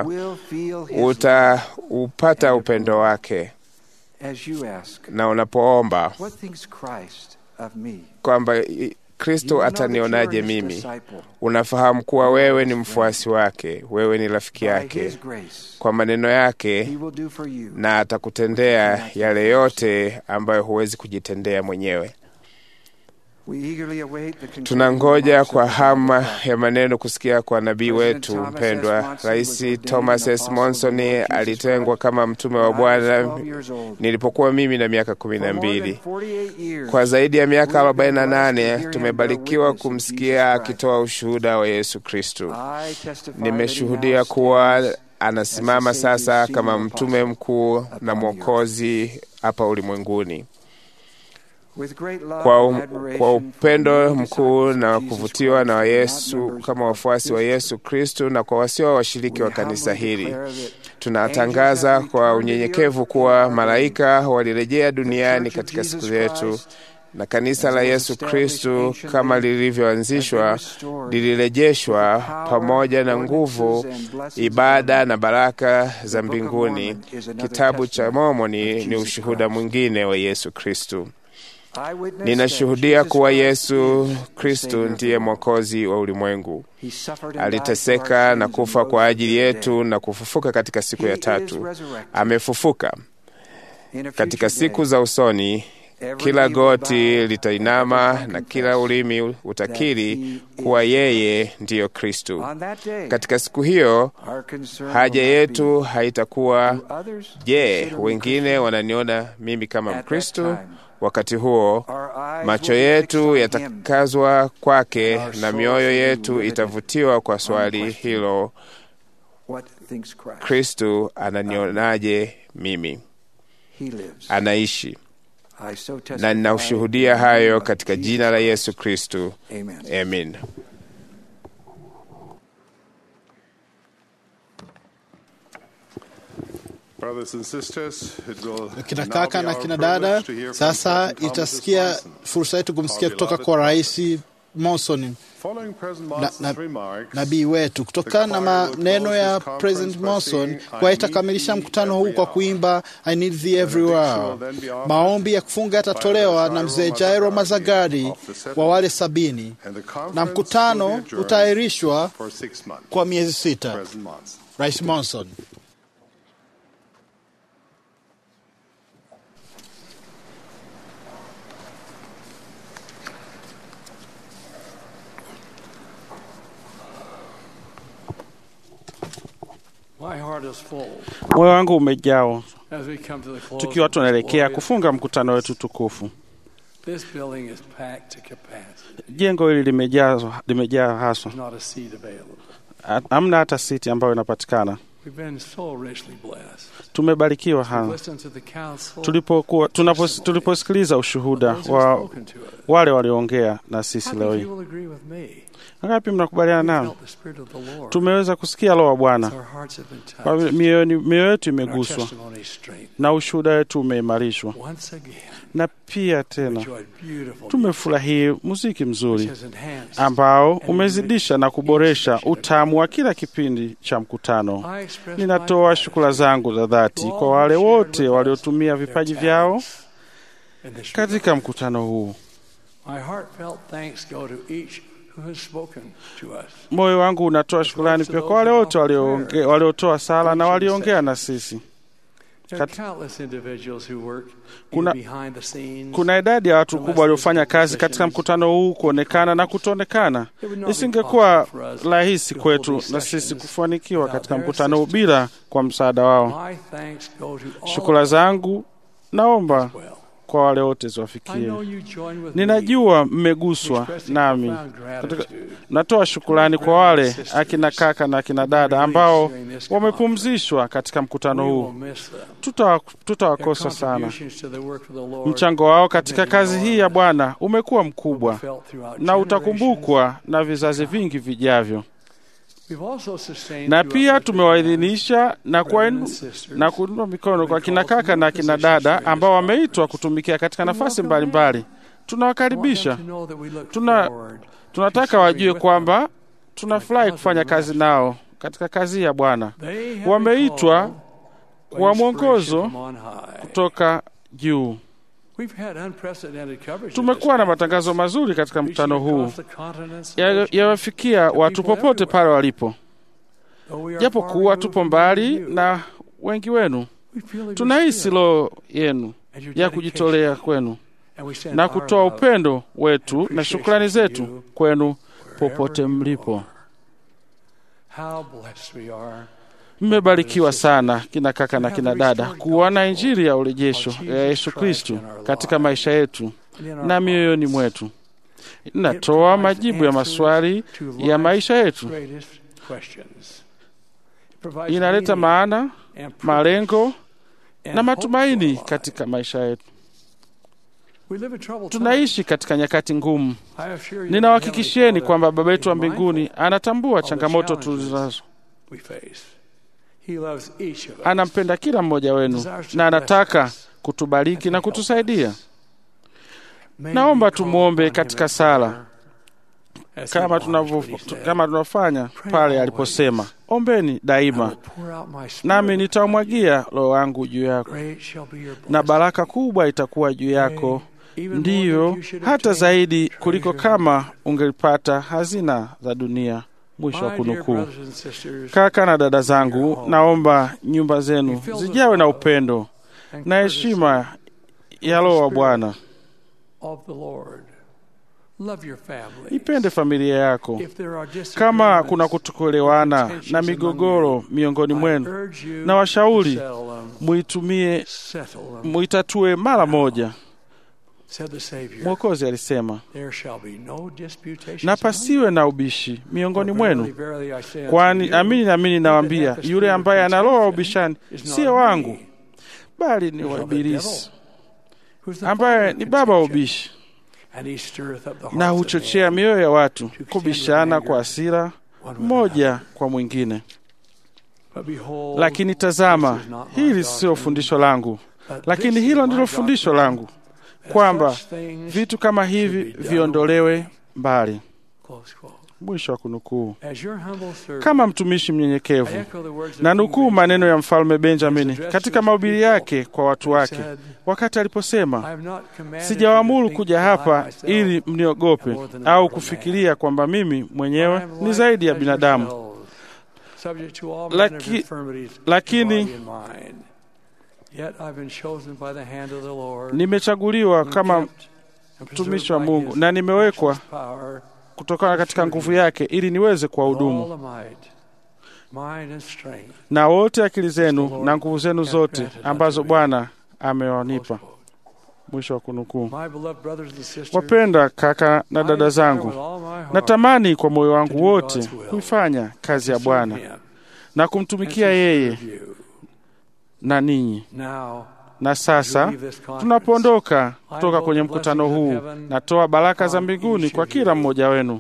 utaupata upendo wake. Na unapoomba kwamba Kristo atanionaje mimi, unafahamu kuwa wewe ni mfuasi wake, wewe ni rafiki yake kwa maneno yake, na atakutendea yale yote ambayo huwezi kujitendea mwenyewe. Tunangoja kwa hama ya maneno kusikia kwa nabii wetu mpendwa. Rais Thomas S. Monson alitengwa kama mtume wa Bwana nilipokuwa mimi na miaka kumi na mbili. Kwa zaidi ya miaka arobaini na nane tumebarikiwa kumsikia akitoa ushuhuda wa Yesu Kristu. Nimeshuhudia kuwa anasimama sasa kama mtume mkuu na mwokozi hapa ulimwenguni. Kwa, kwa upendo mkuu na kuvutiwa na Yesu kama wafuasi wa Yesu Kristu na kwa wasio washiriki wa kanisa hili, tunatangaza kwa unyenyekevu kuwa malaika walirejea duniani katika siku zetu na kanisa la Yesu Kristu kama lilivyoanzishwa lilirejeshwa pamoja na nguvu, ibada na baraka za mbinguni. Kitabu cha Mormoni ni ushuhuda mwingine wa Yesu Kristu. Ninashuhudia kuwa Yesu Kristu ndiye Mwokozi wa ulimwengu. Aliteseka na kufa kwa ajili yetu na kufufuka katika siku ya tatu. Amefufuka. Katika siku za usoni, kila goti litainama na kila ulimi utakiri kuwa yeye ndiyo Kristu. Katika siku hiyo, haja yetu haitakuwa je, wengine wananiona mimi kama Mkristu? Wakati huo macho yetu yatakazwa kwake na mioyo yetu itavutiwa kwa swali hilo, Kristu ananionaje mimi? Anaishi, na ninaushuhudia hayo katika jina la Yesu Kristu, amen. Kina kaka na kina dada, sasa itasikia fursa yetu kumsikia kutoka kwa Rais Monson na, na, nabii wetu. Kutokana na maneno ya President Monson, kwa itakamilisha mkutano huu kwa kuimba I need thee everywhere. Maombi ya kufunga yatatolewa na mzee Jairo Mazagari wa wale sabini, na mkutano utaahirishwa kwa miezi sita. Rais Monson. Moyo wangu umejaa tukiwa tunaelekea kufunga mkutano wetu tukufu. Jengo hili limejaa limejaa haswa, hamna hata siti ambayo inapatikana. Tumebarikiwa hana tulipokuwa tuliposikiliza ushuhuda wa wale walioongea na sisi leo hii. Wangapi mnakubaliana nao? Tumeweza kusikia Roho wa Bwana, mioyo yetu imeguswa na ushuhuda wetu umeimarishwa, na pia tena tumefurahia muziki mzuri ambao umezidisha na kuboresha utamu wa kila kipindi cha mkutano. Ninatoa shukrani zangu za dhati kwa wale wote waliotumia vipaji vyao katika mkutano huu. Moyo wangu unatoa shukrani pia kwa wale wote waliotoa sala na waliongea na sisi. Kat... kuna, kuna idadi ya watu kubwa waliofanya kazi katika mkutano huu kuonekana na kutoonekana. Isingekuwa rahisi kwetu na sisi kufanikiwa katika mkutano huu bila kwa msaada wao. Shukrani zangu naomba kwa wale wote ziwafikie. Ninajua mmeguswa nami. Natoa shukrani kwa wale akina kaka na akina dada ambao wamepumzishwa katika mkutano huu. Tutawakosa tuta sana. Mchango wao katika kazi hii ya Bwana umekuwa mkubwa na utakumbukwa na vizazi vingi vijavyo na pia tumewaidhinisha na na kuinua mikono kwa kina kaka na kina dada ambao wameitwa kutumikia katika nafasi mbalimbali. Tunawakaribisha. Tuna, tunataka wajue kwamba tunafurahi kufanya kazi nao katika kazi ya Bwana. Wameitwa kwa mwongozo kutoka juu. Tumekuwa na matangazo mazuri katika mkutano huu yawafikia ya watu popote pale walipo, japo kuwa tupo mbali na wengi wenu. Tunahisi roho yenu ya kujitolea kwenu na kutoa upendo wetu na shukrani zetu kwenu popote mlipo. Mmebarikiwa sana kina kaka na kina dada kuona injili ya urejesho ya Yesu Kristu katika maisha yetu na mioyoni mwetu. Inatoa majibu ya maswali ya maisha yetu, inaleta maana, malengo na matumaini katika maisha yetu. Tunaishi katika nyakati ngumu. Ninawahakikishieni kwamba Baba yetu wa mbinguni anatambua changamoto tulizonazo. Anampenda kila mmoja wenu na anataka kutubariki na kutusaidia. Naomba tumwombe katika sala kama tunavyo kama tunavyofanya pale aliposema, ombeni daima, nami nitamwagia roho wangu juu yako, na baraka kubwa itakuwa juu yako, ndiyo hata zaidi kuliko kama ungelipata hazina za dunia. Mwisho wa kunukuu. Kaka na dada zangu, naomba nyumba zenu zijawe na upendo na heshima ya Roho wa Bwana. Ipende familia yako. Kama kuna kutokuelewana na migogoro miongoni mwenu, na washauri muitumie, muitatue mara moja. Mwokozi alisema, na pasiwe na ubishi miongoni mwenu, kwani amini naamini nawaambia, yule ambaye ana roho wa ubishani siyo wangu, bali ni wa Ibilisi, ambaye ni baba wa ubishi, na huchochea mioyo ya watu kubishana kwa hasira mmoja kwa mwingine. Lakini tazama, hili sio fundisho langu, lakini hilo ndilo fundisho langu kwamba vitu kama hivi viondolewe mbali. Mwisho wa kunukuu. Kama mtumishi mnyenyekevu, na nukuu maneno ya mfalme Benjamini katika mahubiri yake kwa watu wake wakati aliposema, sijawaamuru kuja hapa ili mniogope au kufikiria kwamba mimi mwenyewe ni zaidi ya binadamu, Laki, lakini nimechaguliwa kama mtumishi wa Mungu na nimewekwa kutokana katika nguvu yake ili niweze kuwahudumu na wote akili zenu na nguvu zenu zote ambazo Bwana amewanipa. Mwisho wa kunukuu. Wapenda kaka na dada zangu, natamani kwa moyo wangu wote kuifanya kazi ya Bwana na kumtumikia yeye na ninyi. Na sasa tunapoondoka kutoka kwenye mkutano huu, natoa baraka za mbinguni kwa kila mmoja wenu.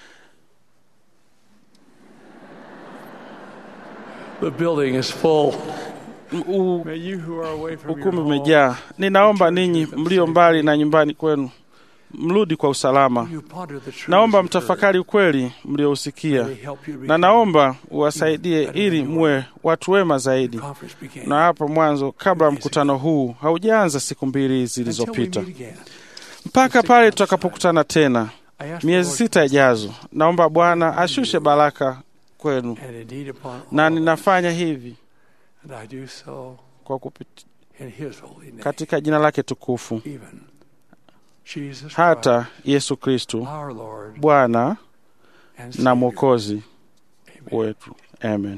Ukumbi umejaa. Ninaomba ninyi mlio mbali na nyumbani kwenu mrudi kwa usalama. Naomba mtafakari ukweli mliousikia, na naomba uwasaidie ili muwe watu wema zaidi. Na hapo mwanzo, kabla mkutano huu haujaanza, siku mbili zilizopita, mpaka pale tutakapokutana tena miezi sita ijazo, naomba Bwana ashushe baraka kwenu, na ninafanya hivi kwa kupita katika jina lake tukufu hata Yesu Kristu Bwana na Mwokozi wetu. Amen.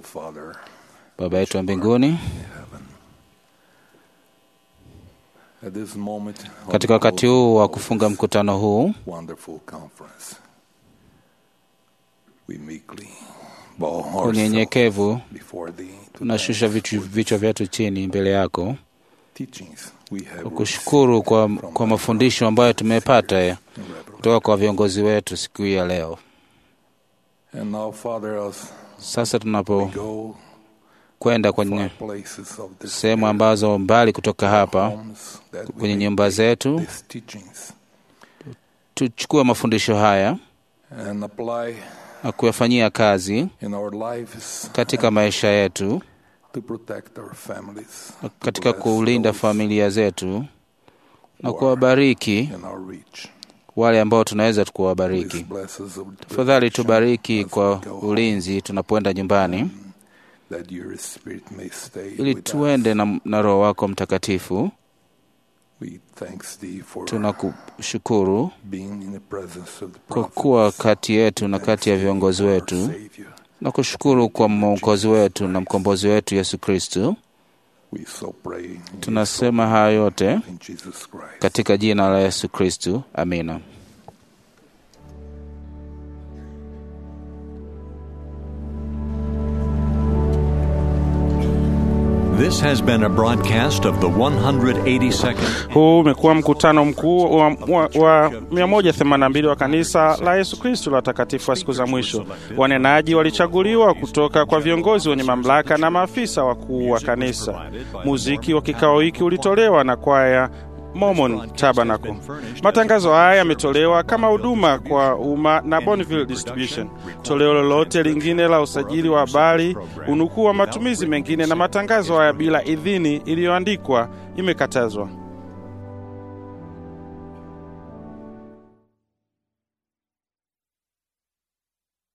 Baba yetu wa mbinguni, katika wakati huu wa kufunga mkutano huu unyenyekevu, tunashusha vichwa vyetu chini mbele yako kwa kushukuru kwa, kwa mafundisho ambayo tumepata kutoka kwa viongozi wetu siku hii ya leo. Sasa tunapo kwenda kwenye sehemu ambazo mbali kutoka hapa, kwenye nyumba zetu, tuchukue mafundisho haya na kuyafanyia kazi katika maisha yetu, katika kulinda familia zetu na kuwabariki wale ambao tunaweza kuwabariki. Tafadhali tubariki kwa ulinzi tunapoenda nyumbani, ili tuende na, na Roho wako Mtakatifu. Tunakushukuru kwa kuwa kati yetu na kati ya viongozi wetu, na kushukuru kwa mwokozi wetu na mkombozi wetu Yesu Kristu. Tunasema haya yote katika jina la Yesu Kristu, amina. This has been a broadcast of the 182nd. Huu umekuwa mkutano mkuu wa, wa, wa 182 wa kanisa la Yesu Kristo la watakatifu wa siku za mwisho. Wanenaji walichaguliwa kutoka kwa viongozi wenye mamlaka na maafisa wakuu wa kanisa. Muziki wa kikao hiki ulitolewa na kwaya Mormon Tabernacle. Matangazo haya yametolewa kama huduma kwa umma na Bonneville Distribution. Toleo lolote lingine la usajili wa habari, unukuu wa matumizi mengine na matangazo haya bila idhini iliyoandikwa imekatazwa.